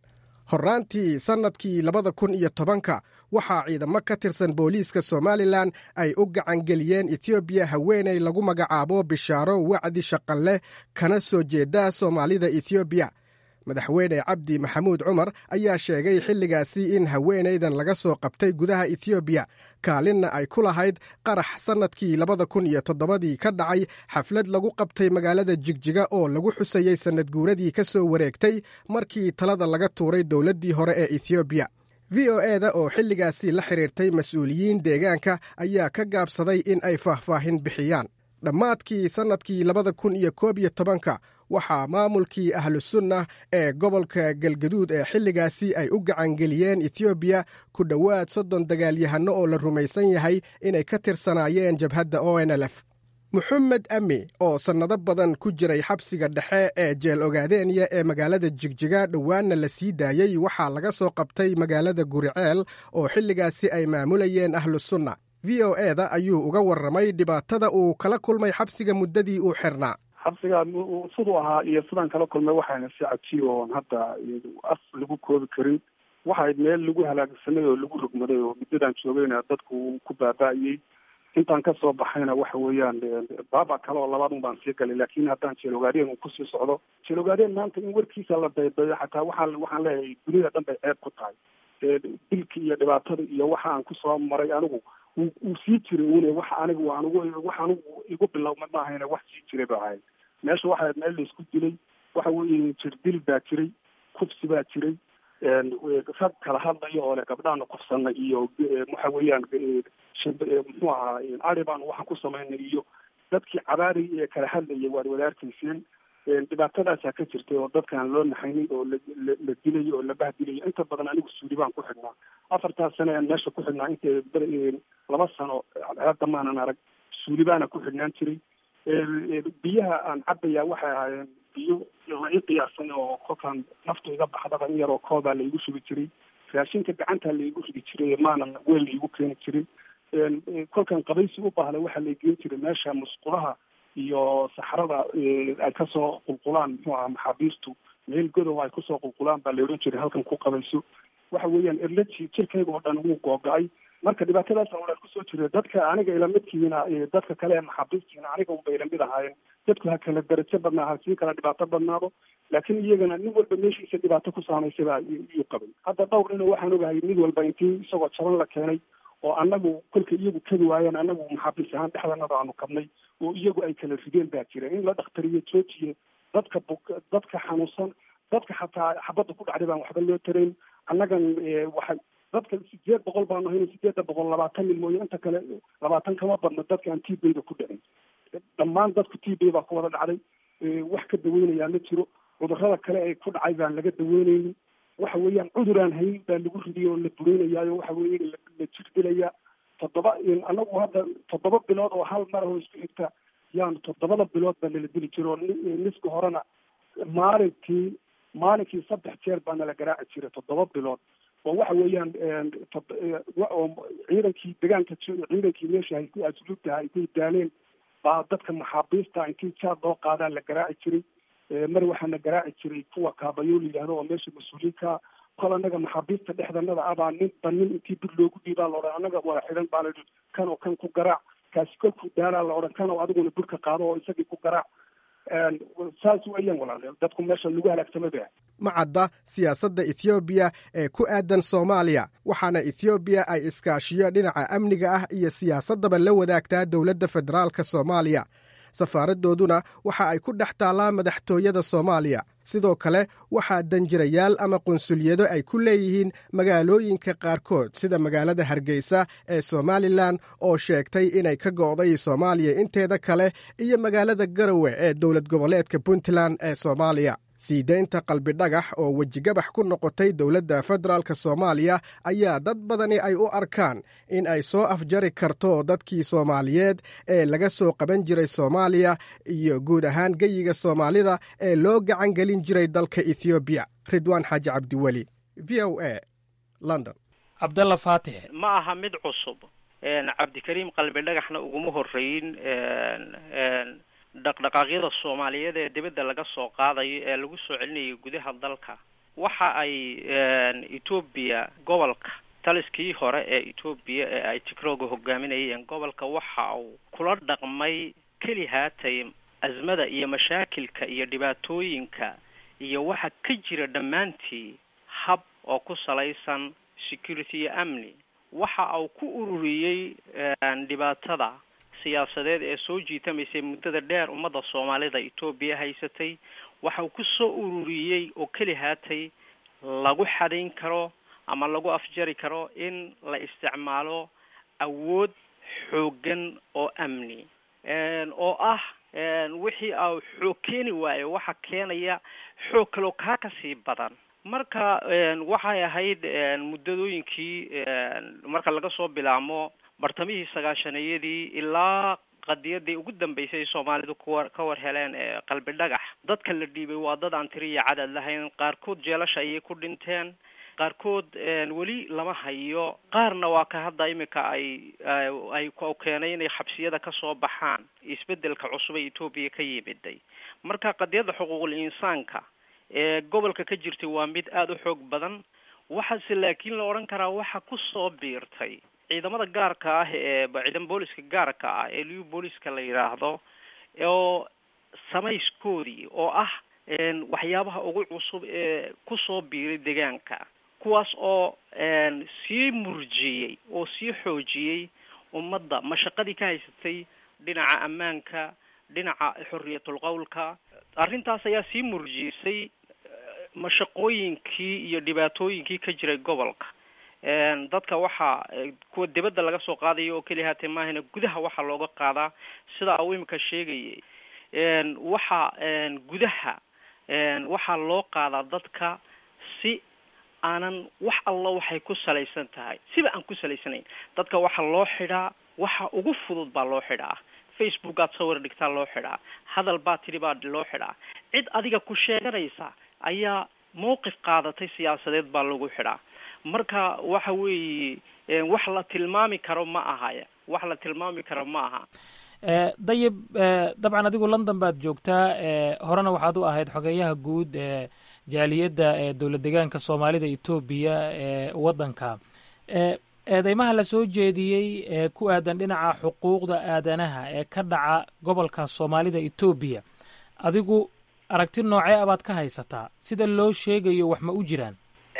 horraantii sannadkii labada kun iyo tobanka waxaa ciidamo ka tirsan booliiska somalilan ay u gacangeliyeen etoobiya haweenay lagu magacaabo bishaaro wacdi shaqanleh kana soo jeeda soomaalida etoobiya madaxweyne cabdi maxamuud cumar ayaa sheegay xilligaasi in haweenaydan laga soo qabtay gudaha etoobiya kaalinna ay ku lahayd qarax sannadkii labada kun iyo toddobadii ka dhacay xaflad lagu qabtay magaalada jigjiga oo lagu xusayey sannad guuradii ka soo wareegtay markii talada laga tuuray dowladdii hore ee etoobiya v o e da oo xilligaasi la xidhiirtay mas-uuliyiin deegaanka ayaa ka gaabsaday in ay faahfaahin bixiyaan dhammaadkii sannadkii labada kun iyo koob iyo tobanka waxaa maamulkii ahlusunna ee gobolka galgaduud ee xilligaasi ay u gacangeliyeen etoobiya ku dhowaad soddon dagaalyahanno oo la rumaysan yahay inay ka tirsanaayeen jabhadda o n l f moxamed ami oo sannado badan ku jiray xabsiga dhexe ee jeel ogaadeenya ee magaalada jigjiga dhowaanna la sii daayey waxaa laga soo qabtay magaalada guriceel oo xilligaasi ay maamulayeen ahlusunna v o e da ayuu uga warramay dhibaatada uu kala kulmay xabsiga muddadii uu xirnaa xabsiga siduu ahaa iyo sidaan kala kulmay waxayna si cajiib oon hadda af lagu koobi karin waxayd meel lagu halaagsanay oo lagu rogmaday oo muddadan joogayna dadku uu ku baaba'ayey intaan kasoo baxayna waxa weeyaan baaba kale oo labaad un baan sii galay laakiin haddaan jeelogaadeen uu kusii socdo jeelogaadeen maanta in warkiisa la daydayo xataa waxaan waxaan leeyahay dunida dhan bay ceeb ku tahay dilki iyo dhibaatada iyo waxa aan kusoo maray anigu uu sii jiray une wax anigu anigu wax anigu igu bilowma maahayne wax sii jiray ba ahayd meesha waxaa meel laisku dilay waxa weeye jirdil baa jiray kufsi baa jiray rag kala hadlaya oo le gabdhaana kufsana iyo waxa weeyaan muxuu ahaa ari baan waxaan ku samaynay iyo dadkii cabaari ee kala hadlaya waad wadaarkayseen dhibaatadaasaa ka jirtay oo dadkaan loo naxaynin oo la dilayo oo la bahdilayo inta badan anigu suuli baan ku xidhnaa afartaas sane aan meesha ku xidhnaa inta laba sano hadda maanan arag suuli baana ku xidhnaan jiray biyaha aan cabaya waxay ahaayeen biyo la i qiyaasan oo kolkaan naftu iga baxdaba in yaroo koobaa laigu shubi jiray raashinka gacantaa laigu ridi jiray maanan weel laigu keeni jirin kolkaan qabaysi u baahday waxaa la geen jiray meesha musqulaha iyo saxrada ay kasoo qulqulaan muxuu aha maxaabiistu meel godow ay kusoo qulqulaan baa la odhan jiray halkan ku qabayso waxa weeyaan erlaji jirkayga oo dhan wuu googa-ay marka dhibaatadaasa walaal kusoo jira dadka aniga ilamidkiina dadka kale ee maxaabiistiina aniga unbay ilamid ahaayeen dadku ha kala darajo badnaa ha sii kala dhibaato badnaado laakiin iyagana nin walba meeshiisa dhibaato ku saamaysabaa iyuu qabay hadda dhowr ina waxaan ogahay mid walba intii isagoo jaban la keenay oo anagu kolka iyagu kadi waayeen anagu maxaabiis ahaan dhexdanada aanu kabnay oo iyagu ay kala rideen baa jira in la dhakhtariyo joojiye dadka bug dadka xanuunsan dadka xataa xabadda ku dhacday baan waxba loo tarayn annagan waxay dadka sideed boqol baanu hayna sideedda boqol labaatan mil mooye inta kale labaatan kama badno dadka aan t b-da ku dhicin dhammaan dadku t b baa ku wada dhacday wax ka daweynayaa ma jiro cudurrada kale ee ku dhacay baan laga daweynaynin waxa weeyaan cudur aan hayn baa lagu ridiyay oo la bureynayayo waxa weeye la jir dilaya toddoba anagu hadda toddoba bilood oo hal mar oo isku xigta yaan toddobada bilood baa nala dili jira oo niska horena maalintii maalinkii saddex jeer baa nala garaaci jiray toddoba bilood oo waxa weeyaan oo ciidankii degaanka ciidankii meesha hay asluubtaha intay daaleen baa dadka maxaabiista intii jaad loo qaadaa la garaaci jiray mar waxaana garaaci jiray kuwa kaabayo la yidhahdo oo meesha mas-uuliinka kol anaga maxaabiista dhexdanada abaa ninba nin intii bir loogu dhiibaa la odhan anaga wada xidhan baa la yidhi kan oo kan ku garaac kaasi kolkuu daalaa la odhan kan oo adiguna birka qaado oo isagii ku garaac saas weeyaan walaal dadku meesha lagu halaagsamay ba ma cadda siyaasadda ethoobiya ee ku aadan soomaaliya waxaana ethoobiya ay iskaashiyo dhinaca amniga ah iyo siyaasaddaba la wadaagtaa dowladda federaalka soomaaliya safaaraddooduna waxa ay ku dhex taallaa madaxtooyada soomaaliya sidoo kale waxaa danjirayaal ama qunsulyado ay ku leeyihiin magaalooyinka qaarkood sida magaalada hargeysa ee somalilan oo sheegtay inay ka go'day soomaaliya inteeda kale iyo magaalada garowe ee dowlad goboleedka puntland ee soomaaliya sii deynta qalbidhagax oo wejigabax ku noqotay dowladda federaalk soomaaliya ayaa dad badani ay u arkaan in ay soo afjari karto dadkii soomaaliyeed ee laga soo qaban jiray soomaaliya iyo guud ahaan geyiga soomaalida ee loo gacan gelin jiray dalka ethoobiya ridwaan xaaji cabdiweli v o a london cabdalla faatix ma aha mid cusub cabdikariim qalbi dhagaxna uguma horeyn dhaqdhaqaaqyada soomaaliyeed ee dibadda laga soo qaadayo ee lagu soo celinayo gudaha dalka waxa ay etoobiya gobolka taliskii hore ee etoobiya ee ay tigrooga hogaaminayeen gobolka waxa uu kula dhaqmay keli haatay azmada iyo mashaakilka iyo dhibaatooyinka iyo waxa ka jira dhammaantii hab oo ku salaysan security iyo amni waxa uu ku ururiyey dhibaatada siyaasadeed ee soo jiitamaysay muddada dheer ummadda soomaalida etoobiya haysatay waxa uu ku soo ururiyey oo keli haatay lagu xadayn karo ama lagu afjari karo in la isticmaalo awood xooggan oo amni oo ah wixii a xoog keeni waayo waxa keenaya xoog kaloo kaa kasii badan marka waxay ahayd muddadooyinkii marka laga soo bilaamo bartamihii sagaashaniyadii ilaa qadiyadii ugu dambeysay soomaalidu kuwa ka war heleen ee qalbi dhagax dadka la dhiibay waa dad aan tiri iyo cadad lahayn qaarkood jeelasha ayay ku dhinteen qaarkood weli lama hayo qaarna waa ka hadda imika ay ay keenay inay xabsiyada kasoo baxaan isbedelka cusub ee etoobiya ka yimiday marka qadiyadda xuquuqul insaanka ee gobolka ka jirtay waa mid aada u xoog badan waxaase laakiin la odhan karaa waxa kusoo biirtay ciidamada gaarka ah ee ciidan booliska gaarka ah ee liu booliska la yidhaahdo oo samayskoodii oo ah waxyaabaha ugu cusub ee kusoo biiray deegaanka kuwaas oo sii murjiyey oo sii xoojiyey ummadda mashaqadii ka haysatay dhinaca ammaanka dhinaca xorriyatul qowlka arrintaas ayaa sii murjisay mashaqooyinkii iyo dhibaatooyinkii ka jiray gobolka dadka waxaa kuwa dibadda laga soo qaadayo oo keliya haatee maahana gudaha waxaa looga qaadaa sida uu imika sheegayay waxa gudaha waxaa loo qaadaa dadka si aanan wax alla waxay ku salaysan tahay siba aan ku salaysanayn dadka waxaa loo xidhaa waxa ugu fudud baa loo xidhaa facebook aad sawir dhigtaa loo xidhaa hadal baa tidhi baa loo xidhaa cid adiga ku sheeganaysa ayaa mawqif qaadatay siyaasadeed baa lagu xidhaa marka waxa weeye wax la tilmaami karo ma ahaya wax la tilmaami karo ma aha dayib dabcan adigu london baad joogtaa horena waxaad u ahayd xogeeyaha guud ee jaaliyadda ee dowlad deegaanka soomaalida etoobiya ee waddanka eedeymaha la soo jeediyey ee ku aadan dhinaca xuquuqda aadanaha ee ka dhaca gobolka soomaalida etoobiya adigu aragti noocee abaad ka haysataa sida loo sheegayo wax ma u jiraan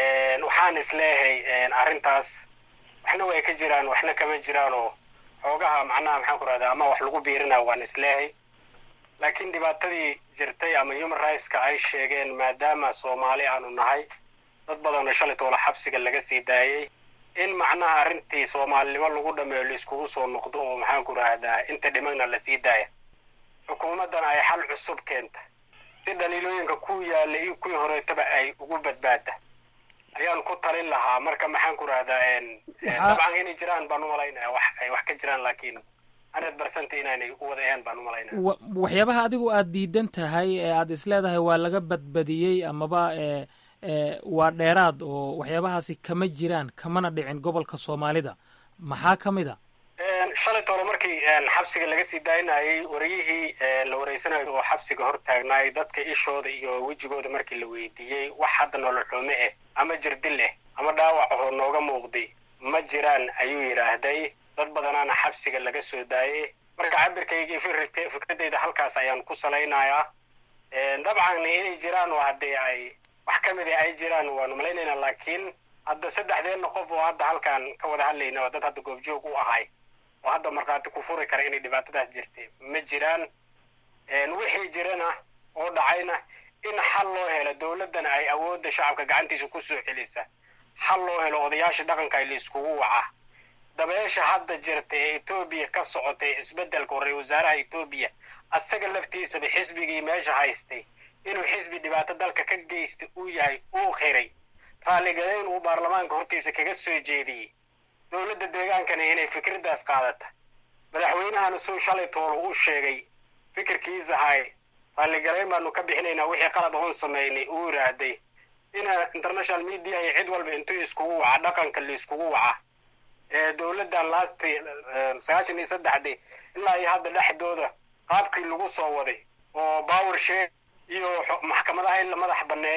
waxaan isleeyahay arrintaas waxna way ka jiraan waxna kama jiraanoo xoogaha macnaha maxaan ku rahdaa ama wax lagu biirina waan isleeyahay laakiin dhibaatadii jirtay ama human rightska ay sheegeen maadaama soomaali aanu nahay dad badanoo shalay toola xabsiga laga sii daayey in macnaha arrintii soomaalinimo lagu dhameeyo laiskugu soo noqdo oo maxaan ku rahdaa inta dhimagna lasii daaya xukuumaddana ay xal cusub keenta si dhaliilooyinka ku yaalla iyo kuwii horeetaba ay ugu badbaada ayaan ku talin lahaa marka maxaan ku rahdaa dabcan inay jiraan baan umalaynaya wax ay wax ka jiraan laakiin hundred percent inaanay u wada ahayn baan umalaynaya waxyaabaha adigu aad diidan tahay ee aad isleedahay waa laga badbadiyey amaba e waa dheeraad oo waxyaabahaasi kama jiraan kamana dhicin gobolka soomaalida maxaa ka mid a shalay toole markii xabsiga laga sii daayinayay wariyihii la wareysanayo oo xabsiga hor taagnaay dadka ishooda iyo wejigooda markii la weydiiyey wax hadda nolol xume ah ama jirdil ah ama dhaawac ahoo nooga muuqday ma jiraan ayuu yidhaahday dad badanaana xabsiga laga soo daayay marka cabirkayga fikradeyda halkaas ayaan ku salaynayaa dabcan inay jiraan oo haddii ay wax ka mid a ay jiraan waanu malaynaynaa laakiin hadda saddexdeenna qof oo hadda halkaan ka wada hadlayna oo dad hadda goobjoog u ahay oo hadda markhaati ku furi kara inay dhibaatadaas jirtay ma jiraan wixii jirana oo dhacayna in xal loo helo dowladdana ay awoodda shacabka gacantiisa ku soo celisa xal loo helo odayaasha dhaqanka ay laiskugu waca dabeesha hadda jirta ee etoobiya ka socotay isbeddelka hore wasaaraha etoobiya asaga laftiisaba xisbigii meesha haystay inuu xisbi dhibaato dalka ka geysta uu yahay uu qiray raalligadayn uu baarlamaanka hortiisa kaga soo jeediyey dowladda deegaankana inay fikraddaas qaadata madaxweynahana suu shalay toolo u sheegay fikirkiisa hay raalligarayn baanu ka bixinaynaa wixii qalad oon samaynay uu yidhaahday ina international media iyo cid walba intuu iskugu waca dhaqanka laiskugu waca dowladdan laasti sagaashan iyo saddexdii ilaa iyo hadda dhexdooda qaabkii lagu soo waday oo power share iyo maxkamadaha in la madax banneeya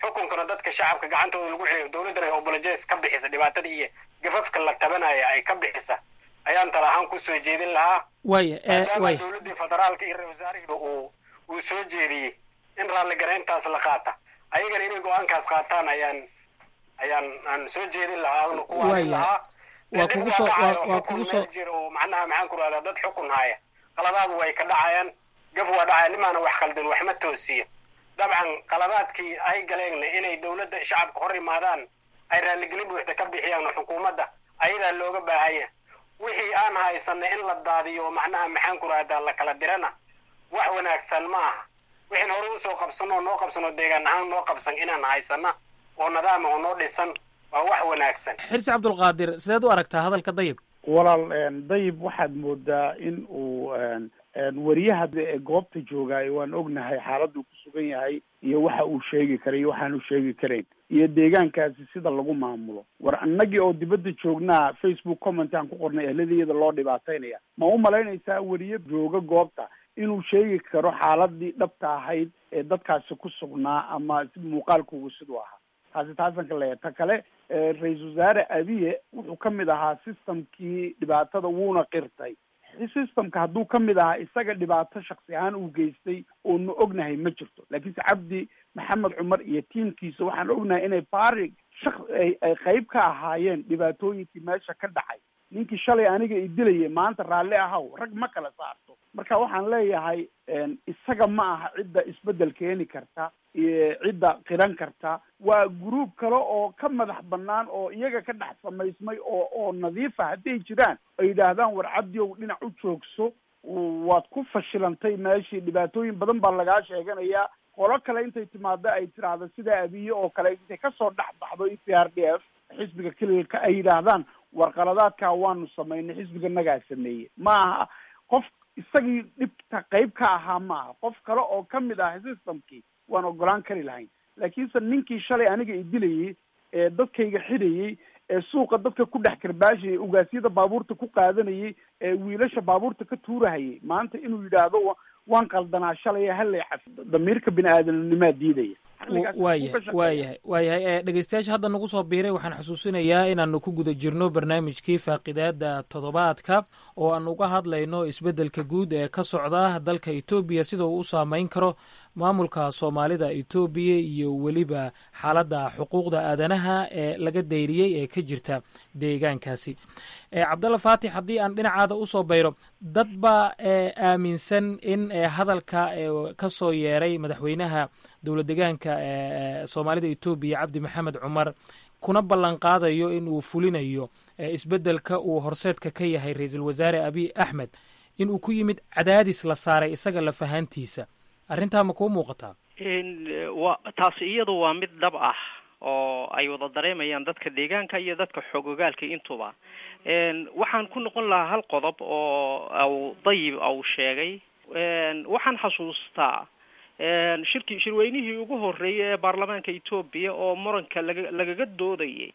xukunkana dadka shacabka gacantooda lagu celiyo dowladdana ay obolojes ka bixisa dhibaatada iyo gafafka la tabanaya ay ka bixisa ayaan tala ahaan kusoo jeedin lahaa waaya ee maadaama waaya dowladdii federaalka iyo ra-isul wasaarihiiba uu uu soo jeediyey in raalligarayntaas la qaata ayagana inay go-aankaas qaataan ayaan ayaan aan soo jeedin lahaa aduna ku waanin Waaya. lahaa waa kugu soo waa waa kugu soo meel jira oo macnaha maxaan ku rahdaa dad xukun haya qaladaadu way ka dhacayaan gaf waa dhacaya nimaana wax khaldan waxma toosiya dabcan qaladaadkii ay galeenna inay dowladda shacabka hor imaadaan ay raalligelin buuxda ka bixiyaan xukuumadda ayadaa looga baahanya wixii aan haysanay in la daadiyo macnaha maxaan ku rahdaa la kala dirana wax wanaagsan ma aha wixin hore usoo qabsano oo noo qabsano deegaan ahaan noo qabsan inaan haysana oo nadaama oo noo dhisan waa wax wanaagsan xirsi cabdulqaadir sideed u aragtaa hadalka dayib walaal een, dayib waxaad moodaa in uu een, een, wariyaha ee goobta joogaayo waan ognahay xaaladuu ku sugan yahay iyo waxa uu sheegi karay iyo waxaanu sheegi karayn iyo deegaankaasi sida lagu maamulo war annagii oo dibadda joognaa facebook comment aan ku qornay ehladiyada loo dhibaataynaya ma u malaynaysaa wariye jooga goobta inuu sheegi karo xaaladii dhabta ahayd ee dadkaasi ku sugnaa ama si muuqaalkoogu siduu ahaa taasi taasan ka leeyahay ta kale eh, ra-iisul wasaare abiye wuxuu ka mid ahaa systemkii dhibaatada wuuna qirtay systemka hadduu ka mid ahaa isaga dhibaato shaksi ahaan uu geystay oonu ognahay ma jirto laakiinse cabdi maxamed cumar iyo tiimkiisa waxaan ognahay inay baari shak ay ay qayb ka ahaayeen dhibaatooyinkii meesha ka dhacay ninkii shalay aniga i dilayay maanta raalli ahaw rag ma kala saarto marka waxaan leeyahay een, isaga ma aha cidda isbedel keeni karta iyo cidda qiran karta waa gruub kale oo ka madax banaan oo iyaga ka dhex samaysmay oo oo nadiifa hadday jiraan ay yidhaahdaan war cabdiow dhinac u joogso waad ku fashilantay meeshii dhibaatooyin badan baa lagaa sheeganayaa qolo kale intay timaado ay tiraahdo sida abiye oo kale intay kasoo dhex baxdo e p r d f xisbiga kelilka ay yidhaahdaan warqaladaadkaa waanu samaynay xisbiga nagaa sameeyey ma aha qof isagii dhibta qayb ka ahaa ma aha qof kale oo ka mid ah systemkii waan ogolaan kari lahayn laakiinse ninkii shalay aniga i dilayey ee dadkayga xidhayey ee suuqa dadka ku dhex karbaashayay ugaasyada baabuurta ku qaadanayay ee wiilasha baabuurta ka tuurahayay maanta inuu yidhaahdo wa- waan qaldanaa shalay hallay caf damiirka bini aadamnimaa diidaya Xilligaas wuu ka waayahay shaqeeyaa. waayahay waayahay ee dhegeystayaasha hadda nagu soo biiray waxaan xusuusinayaa inaanu ku guda jirno barnaamijkii faaqidaada toddobaadka oo aan uga hadlayno isbeddelka guud ee ka socda dalka etoobiya sida uu u saameyn karo maamulka soomaalida etoobiya iyo weliba xaaladda xuquuqda aadanaha ee laga dayriyey ee ka jirta deegaankaasi ee cabdalla faatix haddii aan dhinacaada usoo bayro dad baa ee aaminsan in ee hadalka ee ka soo yeeray madaxweynaha dowlad deegaanka ee soomaalida etoobiya cabdi maxamed cumar kuna ballan qaadayo in uu fulinayo ee isbeddelka uu horseedka ka yahay ra-iisul wasaare abiy axmed in uu ku yimid cadaadis la saaray isaga lafahantiisa arrintaa ma kuu muuqataa In, eh, waa taasi iyadu waa mid dhab ah oo ay wada dareemayaan dadka deegaanka iyo dadka xoogogaalka intuba En, waxaan ku noqon lahaa hal qodob oo au dayib au sheegay En, waxaan xasuustaa En, shirki shirweynihii ugu horreeyay ee baarlamaanka etoobiya oo muranka laga lagaga doodayay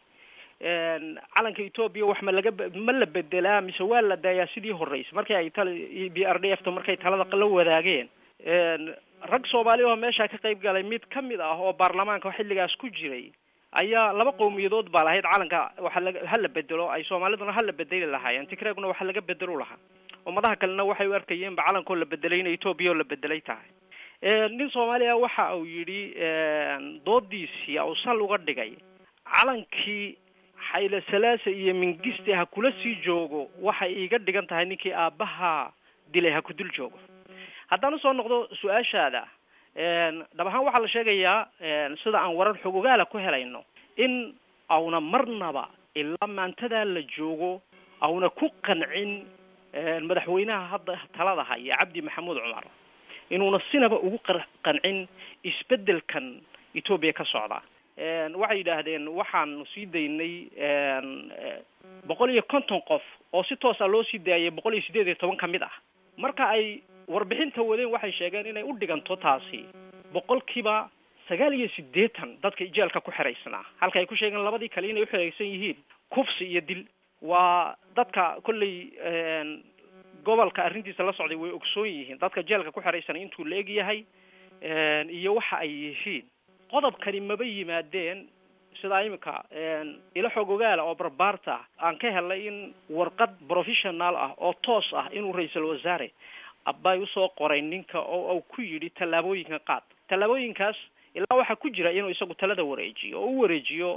En, calanka etoobiya wax ma laga be- ma la bedelaa mise waa la daayaa sidii horreysay markii ay tala b r d f ta markay talada la wadaageen En, rag soomaali oo meesha ka qayb galay mid ka mid ah oo baarlamaanka xilligaas ku jiray ayaa laba qowmiyadood baa lahayd calanka waxa laga ha la bedelo ay soomaaliduna ha la bedeli lahaayeen tigreeguna waxa laga bedelo lahaa ummadaha kalena waxay u arkayeenba calankoo la bedelay in etoobiya oo la bedelay tahay En, nin soomaaliya waxa uu yidhi en, doodiisii uu sal uga dhigay calankii xayle salaasa iyo mingiste ha kula sii joogo waxay iiga dhigan tahay ninkii aabbaha dilay ha ku dul joogo haddaan usoo noqdo su-aashaada En, dhab ahaan waxaa la sheegayaa en, sida aan warar xog ogaala ku helayno in auna marnaba ilaa maantadaa la joogo auna ku qancin en, madaxweynaha hadda talada haya cabdi maxamuud cumar inuuna sinaba ugu qar- qancin isbeddelkan etoobiya ka socda En, waxay yidhaahdeen waxaanu sii daynay en, eh, boqol iyo konton qof oo si toosa loo sii daayay boqol iyo siddeed iyo toban ka mid ah marka ay warbixinta wadeen waxay sheegeen inay u dhiganto taasi boqolkiiba sagaal iyo siddeetan dadka jeelka ku xiraysnaa halka ay ku sheegeen labadii kale inay uxiraysan yihiin kufsi iyo dil waa dadka kolley en, gobolka arrintiisa la socday way ogsoon yihiin dadka jeelka ku xiraysan intuu la eg yahay en, iyo waxa ay yihiin qodobkani maba yimaadeen sidaa imika ilo xog ogaala oo barbaarta ah aan ka helnay in warqad professional ah oo toos ah inuu ra-iisul wasaare abay usoo qoray ninka oo u ku yidhi tallaabooyinka qaad tallaabooyinkaas ilaa waxaa ku jira inuu isagu talada wareejiyo oo u wareejiyo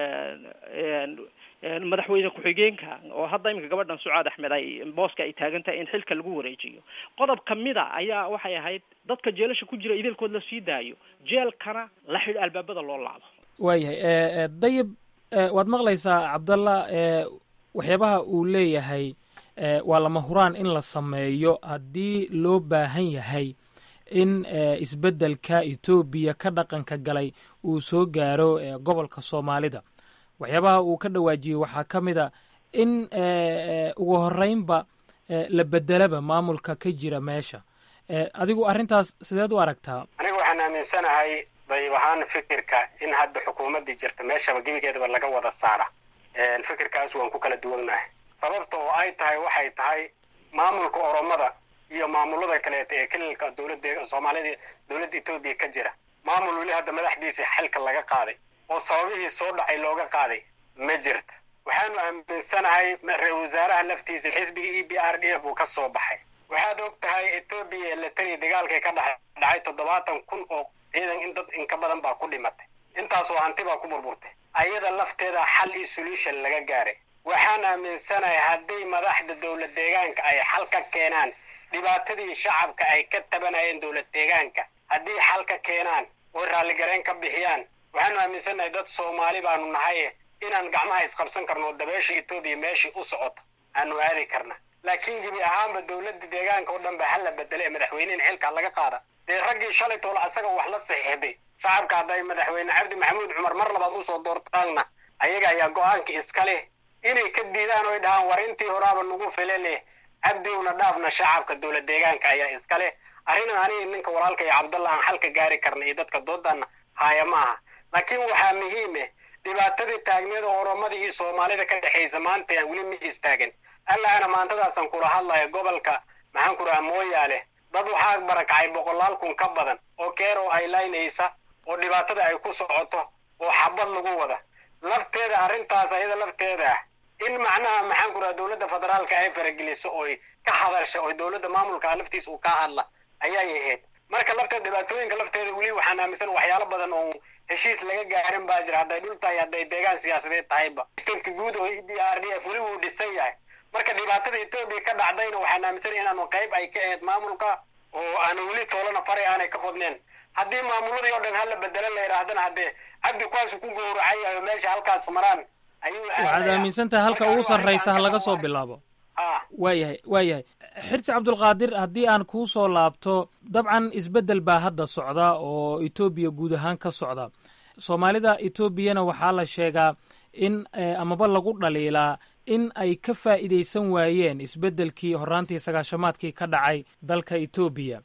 madaxweyne ku-xigeenka oo hadda iminka gabadhan sucaad axmed ay booska ay taagan tahay in xilka lagu wareejiyo qodob kamida ayaa waxay ahayd dadka jeelasha ku jira idaelkood la sii daayo jeelkana la xidh albaabada loo laabo waayahay dayib waad maqlaysaa cabdalla waxyaabaha uu leeyahay waa lama huraan in la sameeyo haddii loo baahan yahay in isbeddelka etoobiya ka dhaqanka galay uu soo gaaro gobolka soomaalida waxyaabaha uu ka dhawaajiyey waxaa ka mid a in ugu horeynba la bedelaba maamulka ka jira meesha adigu arrintaas sideed u aragtaa aniga waxaan aaminsanahay dayib ahaan fikirka in hadda xukuumaddii jirta meeshaba gebigeedaba laga wada saara fikirkaas waan ku kala duwannahay sababta oo ay tahay waxay tahay maamulka oromada iyo maamulada kaleeta ee kelilka dowladda soomaalida dowladda etoobiya ka jira maamul weli hadda madaxdiisa xilka laga qaaday oo sababihii soo dhacay looga qaaday ma jirta waxaanu aaminsanahay ra-isul wasaaraha laftiisa xisbiga e b r d f uu ka soo baxay waxaad og tahay etoobiya ee latari dagaalkay ka dhex dhacay toddobaatan kun oo ciidan in dad inka badan baa ku dhimatay intaasoo hanti baa ku burburtay ayada lafteeda xal iyo solution laga gaaray waxaan aaminsanahay hadday madaxda dowlad deegaanka ay xal ka keenaan dhibaatadii shacabka ay ka tabanayeen dowlad deegaanka haddii xal ka keenaan oo raalligareen ka bixiyaan waxaanu aaminsanahay dad soomaali baanu nahay inaan gacmaha isqabsan karno oo dabeesha etoobiya meeshii u socoto aanu aadi karna laakiin gebi ahaanba dowladda deegaanka oo dhan ba hala bedela ee madaxweynehin xilka laga qaada dee raggii shalay toole asaga wax la saxiixday shacabka hadday madaxweyne cabdi maxamuud cumar mar labaad usoo doortaanna ayaga ayaa go-aanka iska leh inay ka diidaan oy dhahaan war intii horaaba nagu file leh cabdiowna dhaafna shacabka dowlad deegaanka ayaa iska leh arrinan aniga ninka walaalka iyo cabdalla aan xalka gaari karna iyo dadka doodana haaya ma aha laakiin waxaa muhiime dhibaatadii taagneeda oromada iyo soomaalida ka dhexaysa maanta aan weli ma istaagan allaana maantadaasaan kula hadlaya gobolka maxaan ku rahaa mooyaale dad waxaa barakacay boqolaal kun ka badan oo keerow ay laynaysa oo dhibaatada ay ku socoto oo xabad lagu wada lafteeda arrintaas ayada lafteeda ah in macnaha maxaan ku rahaa dowladda federaalka ay farageliso oy ka hadasha oo dowladda maamulka laftiisa uu ka hadla ayay ahayd marka lafteeda dhibaatooyinka lafteeda weli waxaan aaminsan waxyaalo badan oo heshiis laga gaarin baa jira hadday dhul tahay hadday deegaan siyaasadeed tahayba sistamka guud oo e b r d f weli wuu dhisan yahay marka dhibaatada etoobiya ka dhacdayna waxaan aaminsanaya inaanu qayb ay ka ahayd maamulka oo aanu weli toolana faray aanay ka qodneen haddii maamuladii oo dhan hala bedelo la yidhaahdana haddee cabdi kuwaasu ku gowracay oo meesha halkaas maraan ayuu waxaad aaminsan tahay halka ugu sarraysa ha laga soo bilaabo waayahay waayahay xirsi cabdulqaadir haddii aan kuu soo laabto dabcan isbeddel baa hadda socda oo etoobiya guud ahaan ka socda soomaalida etoobiyana waxaa la sheegaa in amaba lagu dhaliilaa in ay ka faa'iidaysan waayeen isbeddelkii horraantii sagaashamaadkii ka dhacay dalka etoobiya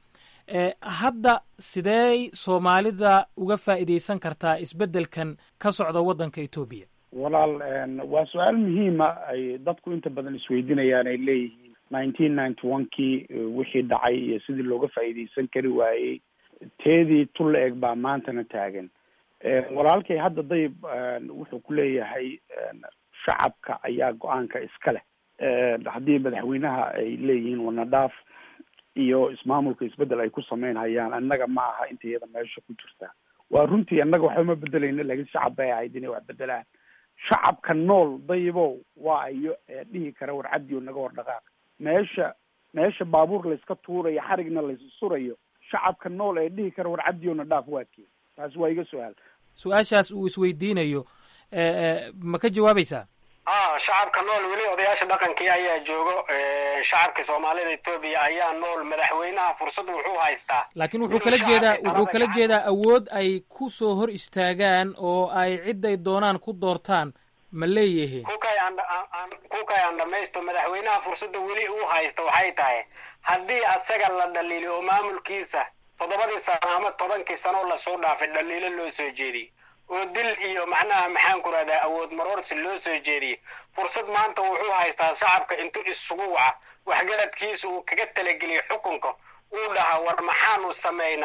hadda sidee soomaalida uga faa'iidaysan kartaa isbeddelkan ka socda waddanka etoobiya walaal waa su-aal muhiima ay dadku inta badan isweydiinayaan ay leeyihiin nineteen ninety one kii wixii dhacay iyo sidii looga faa'iidaysan kari waayey teedii tul la eg baa maantana taagan walaalkay hadda dayib wuxuu ku leeyahay shacabka ayaa go-aanka iska leh haddii madaxweynaha ay leeyihiin wanadhaaf iyo ismaamulka isbedel ay ku sameynhayaan annaga ma aha inta iyada meesha ku jirta waa runtii annaga waxba ma bedelayna laakiin shacab bay ahayd inay wax bedelaan shacabka nool dayibow waa ayo dhihi kara war cabdi oo naga war dhaqaaq meesha meesha baabuur layska tuurayo xarigna laysu surayo shacabka nool ee dhihi kara war cabdi oo na dhaaf waa kii taasi waa iga su-aal su-aashaas uu isweydiinayo ma ka jawaabaysaa a shacabka nool weli odayaasha dhaqankii ayaa joogo shacabka soomaalida etoobiya ayaa nool madaxweynaha fursad wuxuu haystaa laakiin wuxuu kala jeedaa wuxuu kala jeedaa awood ay ku soo hor istaagaan oo ay ciday doonaan ku doortaan ma leeyihiin kukay aan kukay aan dhamaysto madaxweynaha fursadda weli uu haysta waxay tahay haddii asaga la dhaliilo oo maamulkiisa toddobadii sano ama tobankii sanoo lasoo dhaafay dhaliilo loo soo jeediyey oo dil iyo macnaha maxaan ku rahdaa awood maroorsi loo soo jeediyey fursad maanta wuxuu haystaa shacabka intuu isugu waca waxgaradkiisa uu kaga talageliyo xukunka uu dhahaa war maxaanu samaynaa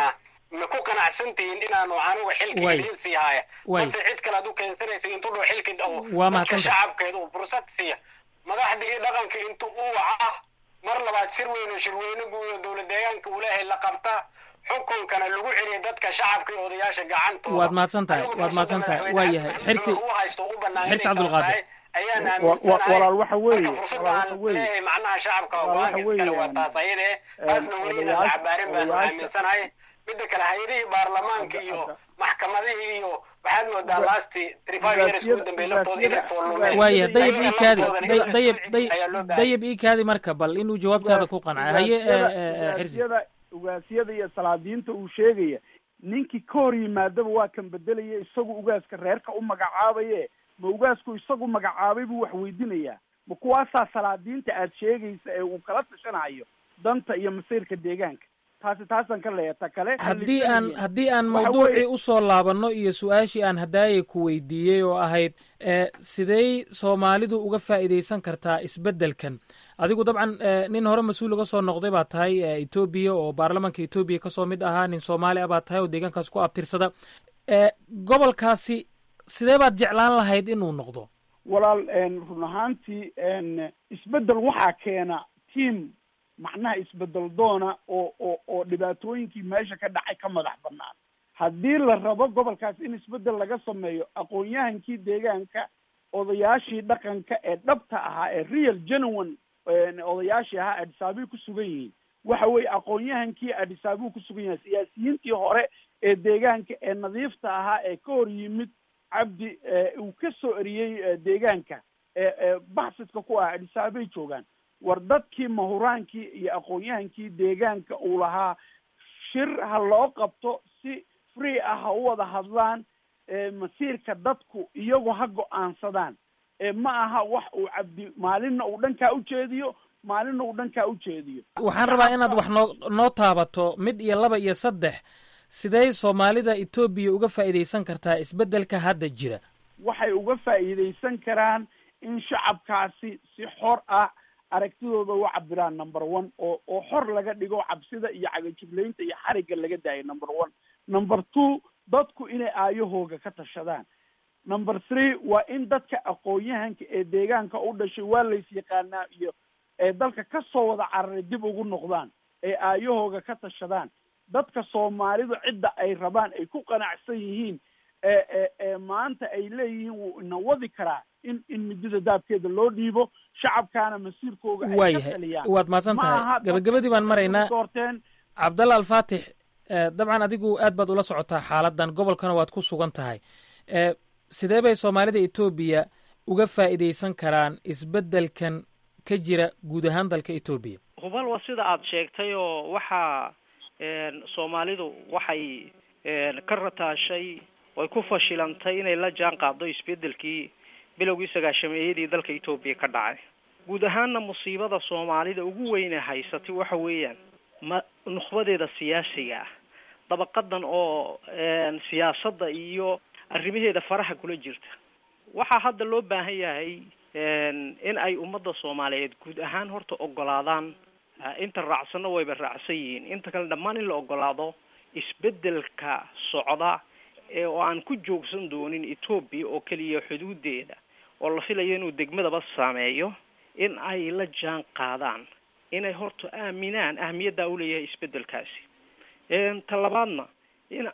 ma ku qanacsan tihiin inaanu anigu xilka Way. idiin sii haya Way. mase cid kale aad u keensanaysa intuu dhoo xilka oo Waa dadka mahadsantahay. shacabkeeda uu fursad siiya madaxda iyo dhaqanka intuu u waca mar labaad shir weyn oo shirweyne guud oo dowlad deegaanka uu leeyahay la qabta xukunkana lagu celiya dadka shacabka iyo odayaasha gacantooda waad mahadsan tahay Anigu waad mahadsan tahay madaxweyne waa yahay Axmed xirsi Maxamed u haysto u bannaan xirsi inay taas cabdulqaadir tahay ayaan Wa- wa- aaminsanahay walaal waxa weeye marka fursad walaal waxa aan weeye leeyahay macnaha shacabka oo walaal waxa go-aanka iskale weeye waa taas ayada eh taasna weli inaan la odayaasha- cabaarin baanu odayaasha- aaminsanahay midda kale hay-adihii baarlamaanka iyo maxkamadihii iyo waxaad moodaa lasti three five years ugu dambeey laftooda inay foolumeen waaya dayib Ayaga iikaadi laftooda in day- la dayib soo day- ayaa loo baahan dayib iikaadi marka bal inuu jawaabtaada ku qancay haye eh, eh, eh, xirsi ugaasyada ugaasyada iyo salaadiinta uu sheegaya ninkii ka hor yimaadaba waa kan bedelaya isagu ugaaska reerka u magacaabaye ma ugaasku isagu magacaabay buu wax weydiinayaa ma kuwaasaa salaadiinta aad sheegaysa ee uu kala tashanayo danta iyo masiirka deegaanka taasi taasaan ka leeya ta kale haddii aan haddii aan Waxa mawduucii weeye- usoo laabanno iyo su-aashii aan hadaayay ku weydiiyey oo ahayd eh, sidey soomaalidu uga faa'iidaysan kartaa isbeddelkan adigu dabcan eh, nin hore mas-uul uga soo noqday baa tahay eh, etoobiya oo baarlamaanka etoobiya kasoo mid ahaa nin soomaali ah baa tahay oo deegaankaas ku abtirsada Eh, gobolkaasi sidee baad jeclaan lahayd inuu noqdo walaal een, run ahaantii een, isbedel waxaa keena team macnaha isbedel doona oo oo oo dhibaatooyinkii meesha ka dhacay ka madax banaan haddii la rabo gobolkaas in isbedel laga sameeyo aqoon-yahankii deegaanka odayaashii dhaqanka ee dhabta ahaa ee real genuine een, odayaashii ahaa adhisaabay ku sugan yihiin waxa weeye aqoon-yahankii adhisaabuu ku sugan yahay siyaasiyiintii hore ee deegaanka ee nadiifta ahaa ee ka hor yimid cabdi ee uu ka soo eriyey ee, deegaanka ee ee baxsidka ku ah adhisaabay joogaan war dadkii mahuraankii iyo aqoon-yahankii deegaanka uu lahaa shir ha loo qabto si free ah ha u wada hadlaan ee masiirka dadku iyagu ha go-aansadaan ee ma aha wax uu cabdi maalinna uu dhankaa ujeediyo maalinna uu dhankaa ujeediyo waxaan rabaa inaad wax noo noo taabato mid iyo laba iyo saddex sidey soomaalida etoobiya uga faa'iidaysan kartaa isbeddelka hadda jira waxay uga faa'iidaysan karaan in shacabkaasi si xor ah aragtidooda u cabiraan number one oo oo xor laga dhigo cabsida iyo cagajuglaynta iyo xarigga laga daayo number one number two dadku inay aayahooga ka tashadaan number three waa in dadka aqoon-yahanka ee deegaanka u dhashay waa lays yaqaanaa iyo ee dalka ka soo wada cararay dib ugu noqdaan ee aayahooga ka tashadaan dadka soomaalidu cidda ay rabaan ay ku qanacsan yihiin ee ee ee maanta ay leeyihiin wuu ina wadi karaa in in midida daabkeeda loo dhiibo shacabkaana masiirkooga ay ka waayahay taliyaan waad mahadsan Ma tahay aha gabagabadii baan maraynaa doorteen cabdalla alfaatix eh, dabcan adigu aad baad ula socotaa xaaladan gobolkana waad ku sugan tahay Eh, sidee bay soomaalida etoobiya uga faa'iidaysan karaan isbeddelkan ka jira guud ahaan dalka etoobiya hubal waa sida aada sheegtay oo waxaa een, soomaalidu waxay een, ka rataashay oy ku fashilantay inay la jaan qaaddo isbedelkii bilowgii sagaashameeyadii dalka etoobiya ka dhacay guud ahaanna musiibada soomaalida ugu weyne haysatay waxa weeyaan ma nukhbadeeda siyaasiga ah dabaqadan oo een, siyaasadda iyo arrimaheeda faraha kula jirta waxaa hadda loo baahan yahay een, in ay ummadda soomaaliyeed guud ahaan horta ogolaadaan ah, inta raacsanna wayba raacsan yihiin inta kale dhammaan in la ogolaado isbedelka socda ee oo aan ku joogsan doonin etoobiya oo keliya xuduudeeda oo la filayo inuu degmadaba saameeyo in ay la jaan qaadaan inay horta aaminaan ahmiyaddaa uleeyahay isbedelkaasi een, ta labaadna in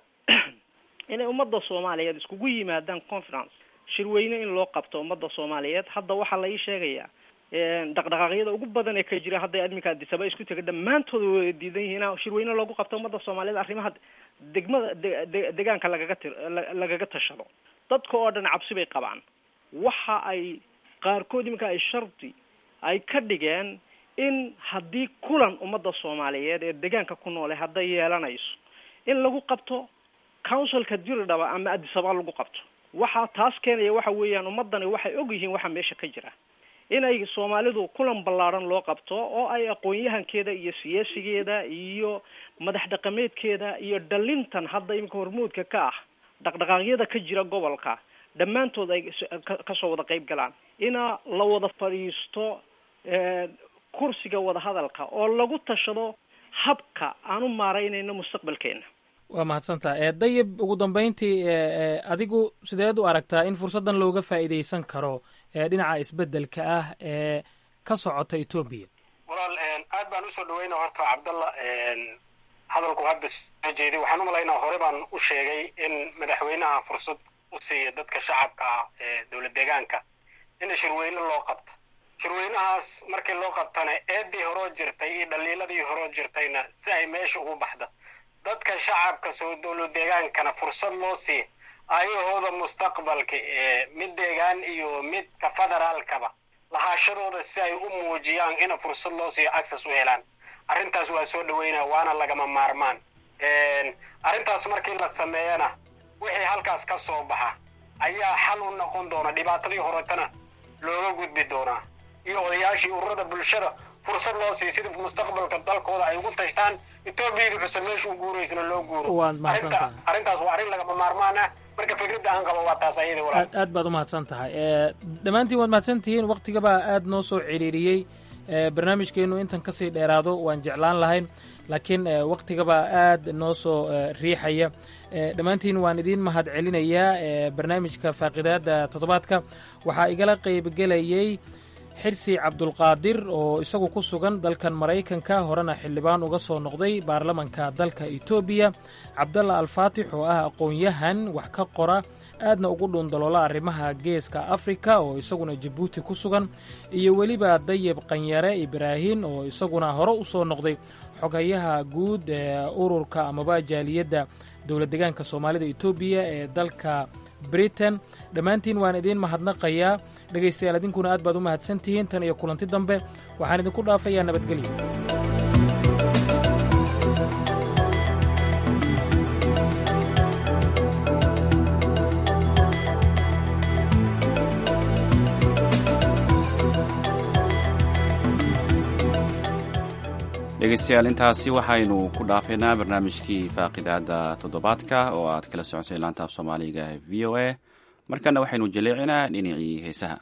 inay ummadda soomaaliyeed iskugu yimaadaan conference shirweyne in loo qabto ummadda soomaaliyeed hadda waxaa la ii sheegayaa een, dhaqdhaqaaqyada ugu badan ee ka jira hadday adminka adisaba isku tega dhammaantooda way diidan yihiin in shirweyne loogu qabto ummadda soomaaliyeed arrimaha degmada de- de- deegaanka lagaga tir la- lagaga tashado dadka oo dhan cabsi bay qabaan waxa ay qaarkood iminka ay shardi ay ka dhigeen in haddii kulan ummadda soomaaliyeed ee deegaanka ku noole hadday yeelanayso in lagu qabto councilka diridhaba ama adisaba lagu qabto waxaa taas keenaya waxa weeyaan ummadani waxay og yihiin waxa meesha ka jira inay soomaalidu kulan ballaadhan loo qabto oo ay aqoon-yahankeeda iyo siyaasigeeda iyo madax dhaqameedkeeda iyo dhalintan hadda iminka hormuudka ka ah dhaqdhaqaaqyada ka jira gobolka dhammaantood ay s- ka- kasoo wada qayb galaan ina la wada fadhiisto eh, kursiga wadahadalka oo lagu tashado habka aan u maaraynayno mustaqbalkeena waa mahadsantaha ee dayib ugu dambeyntii ee adigu sideed u aragtaa in fursaddan looga faa'iidaysan karo ee dhinaca isbeddelka ah ee ka socota etoobiya walaal aad baan usoo dhaweyna horta cabdalla hadalku hadda soo jeeday waxaan u malaynaa hore baan u sheegay in madaxweynaha fursad u siiya dadka shacabka ah ee dowlad deegaanka in shirweyne loo qabto shirweynahaas markii loo qabtana eedii horoo jirtay iyo dhaliiladii horoo jirtayna si ay meesha ugu baxda dadka shacabka soo dowlad deegaankana fursad loo siiya ayahooda mustaqbalka ee mid deegaan iyo midka federaalkaba lahaashadooda si ay u muujiyaan ina fursad loo siiyo access u helaan arrintaas waa soo dhaweynaa waana lagama maarmaan arrintaas markii la sameeyana wixii halkaas ka soo baxa ayaa xal u noqon doona dhibaatadii horetana looga gudbi doonaa iyo odayaashii ururada bulshada fursad loo siiyo sida mustaqbalka dalkooda ay ugu tashtaan etoobiyada cusub meesha u guuraysana loo guuro Waad mahadsantahay. Arrinta- arrintaas waa arrin lagama maarmaan ah marka fikradda aan qabo waa taas ayada walaal aad aad baad u mahadsan tahay ee dhammaantiin waad mahadsan tihiin waktigabaa aad noo soo ciriiriyey ee barnaamijkeennu intan ka sii dheeraado waan jeclaan lahayn laakiin ee waktigabaa aad noo soo ee, riixaya ee dhammaantiin waan idiin mahad celinayaa ee barnaamijka faaqidaada toddobaadka waxaa igala qaybgelayey xirsi cabdulqaadir oo isagu ku sugan dalkan maraykanka horena xildhibaan uga soo noqday baarlamanka dalka etoobiya cabdalla alfaatix oo ah aqoon-yahan wax ka qora aadna ugu dhuundaloola arrimaha geeska afrika oo isaguna jabuuti ku sugan iyo weliba dayib qanyare ibraahin oo isaguna hore u soo noqday xogayaha guud ee ururka amaba jaaliyadda dowlad deegaanka soomaalida etoobiya ee dalka britain dhammaantiin waan idiin mahadnaqayaa dhegaystayaal idinkuna aad baad u mahadsan tihiin tan iyo kulanti dambe waxaan idinku dhaafayaa nabadgelyo dhegeystayaal intaasi waxaynu ku dhaafaynaa barnaamijkii faaqidaada toddobaadka oo aad kala socotay laanta af soomaaliga ee v o a markana waxaynu jaleecinaa dhinacii heesaha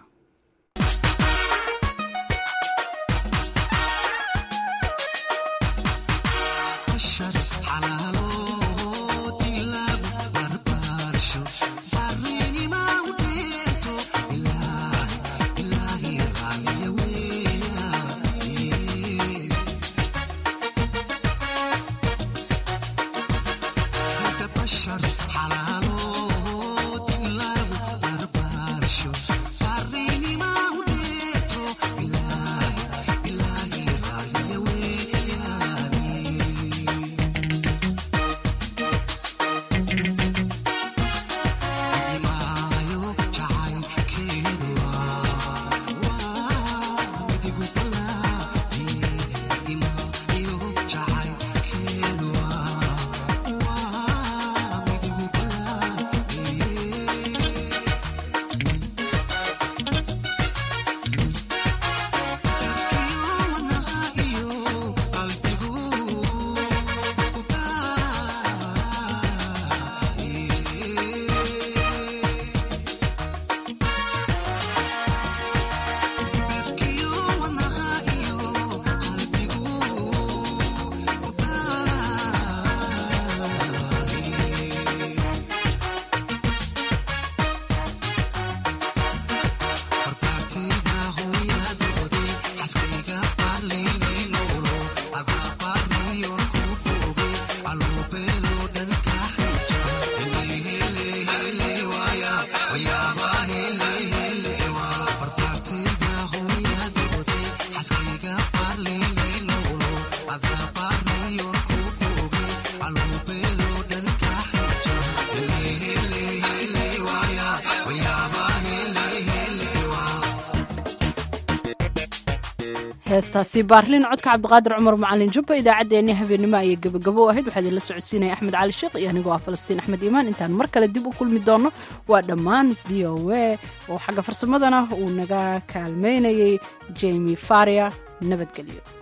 heestaasi baarlin codka cabdiqaadir cumar macalin jubba idaacaddeenii habeenimo ayay gebagabo u ahayd waxaa idinla socodsiinaya axmed cali sheekh iyo anigoo ah falastiin axmed iimaan intaan mar kale dib u kulmi doonno waa dhammaan v o a oo xagga farsamadana uu naga kaalmaynayay jemi faria nabadgelyo